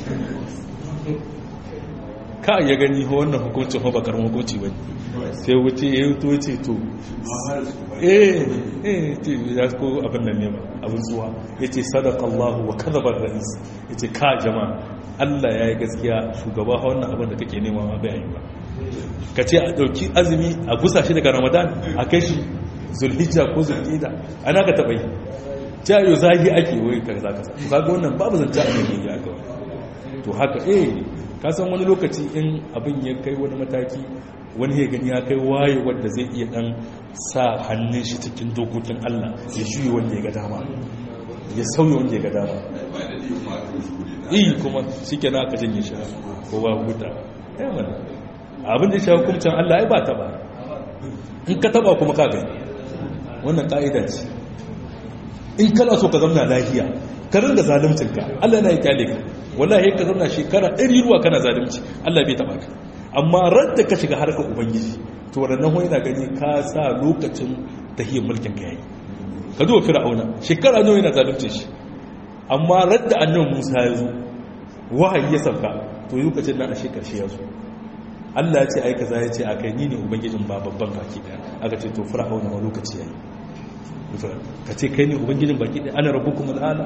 ka ya gani wannan hukuncin ba bakar hukunci ba sai wuce ya yi to ce to eh eh ce ya ko abin nan ne ba abin zuwa ya ce sadaka Allah wa kadhabar rais ya ce ka jama'a Allah ya yi gaskiya shugaba wannan abin da kake nema ma bai yi ba ka ce a ɗauki azumi a gusa shi daga ramadan a kai shi zulhijja ko zulhida ana ka taɓa yi ta yi zagi ake wai ka za ka sa kaga wannan babu zanta a ne ya ga to haka eh ka san wani lokaci in abin ya kai wani mataki wani ya gani ya kai waye wanda zai iya dan sa hannun shi cikin dokokin Allah ya shuyi wanda ya ga dama ya sauya wanda ya ga dama iya kuma shi ke na aka janye shi ko ba huta ya mana abin da shi hukumcin Allah ya ba taba in ka taba kuma ka gani wannan ka'ida ce in kana so ka zamna lafiya ka ringa zalimcinka Allah na yi kyale ka wallahi ka zauna shekara ɗari ruwa kana zalunci Allah bai taba ka amma radda ka shiga harkar ubangiji to wannan hoyi na gani ka sa lokacin tahiyar mulkin ka yayi ka duba fir'auna shekara nawa yana zalunci shi amma radda annabi Musa ya zo wahayi ya sauka to lokacin nan a shekar shi ya zo Allah ya ce ai kaza ya ce akai ni ne ubangijin ba babban baki daya aka ce to fir'auna ma lokaci yayi ka ce kai ne ubangijin baki daya ana rabbukum al'ala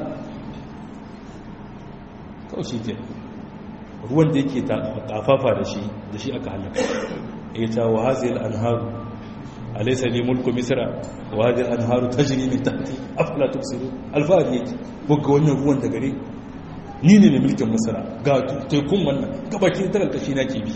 kawai shi ke ruwan da yake kafafa da shi da shi aka halaka ya ta wa hazil anharu alaysa li mulku misra wa hadhihi anharu tajri min tahti afala tubsiru alfahari yake buga wannan ruwan da gare ni ne mai mulkin misra ga tekun wannan gabakin tarar kashi na ke bi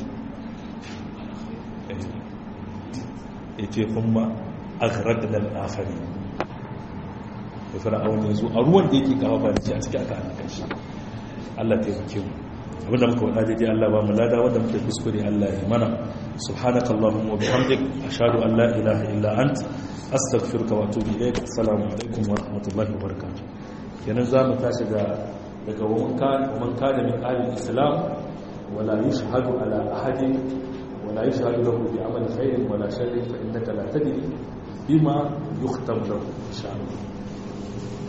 yace kuma aghraqna al-akhari da fir'aun yanzu a ruwan da yake kafafa da shi a cikin aka halaka shi Allah taimake mu abinda muka wada daidai Allah ba mu lada wanda muke kuskure Allah ya mana subhanaka allahumma wa bihamdik ashhadu an la ilaha illa ant astaghfiruka wa atubu ilayk assalamu alaikum wa rahmatullahi wa barakatuh kenan za mu tashi ga daga man kana min ahli islam wala yashhadu ala ahadin wala yashhadu lahu bi amali khairin wala sharrin fa innaka la tadri bima yukhtam lahu insha Allah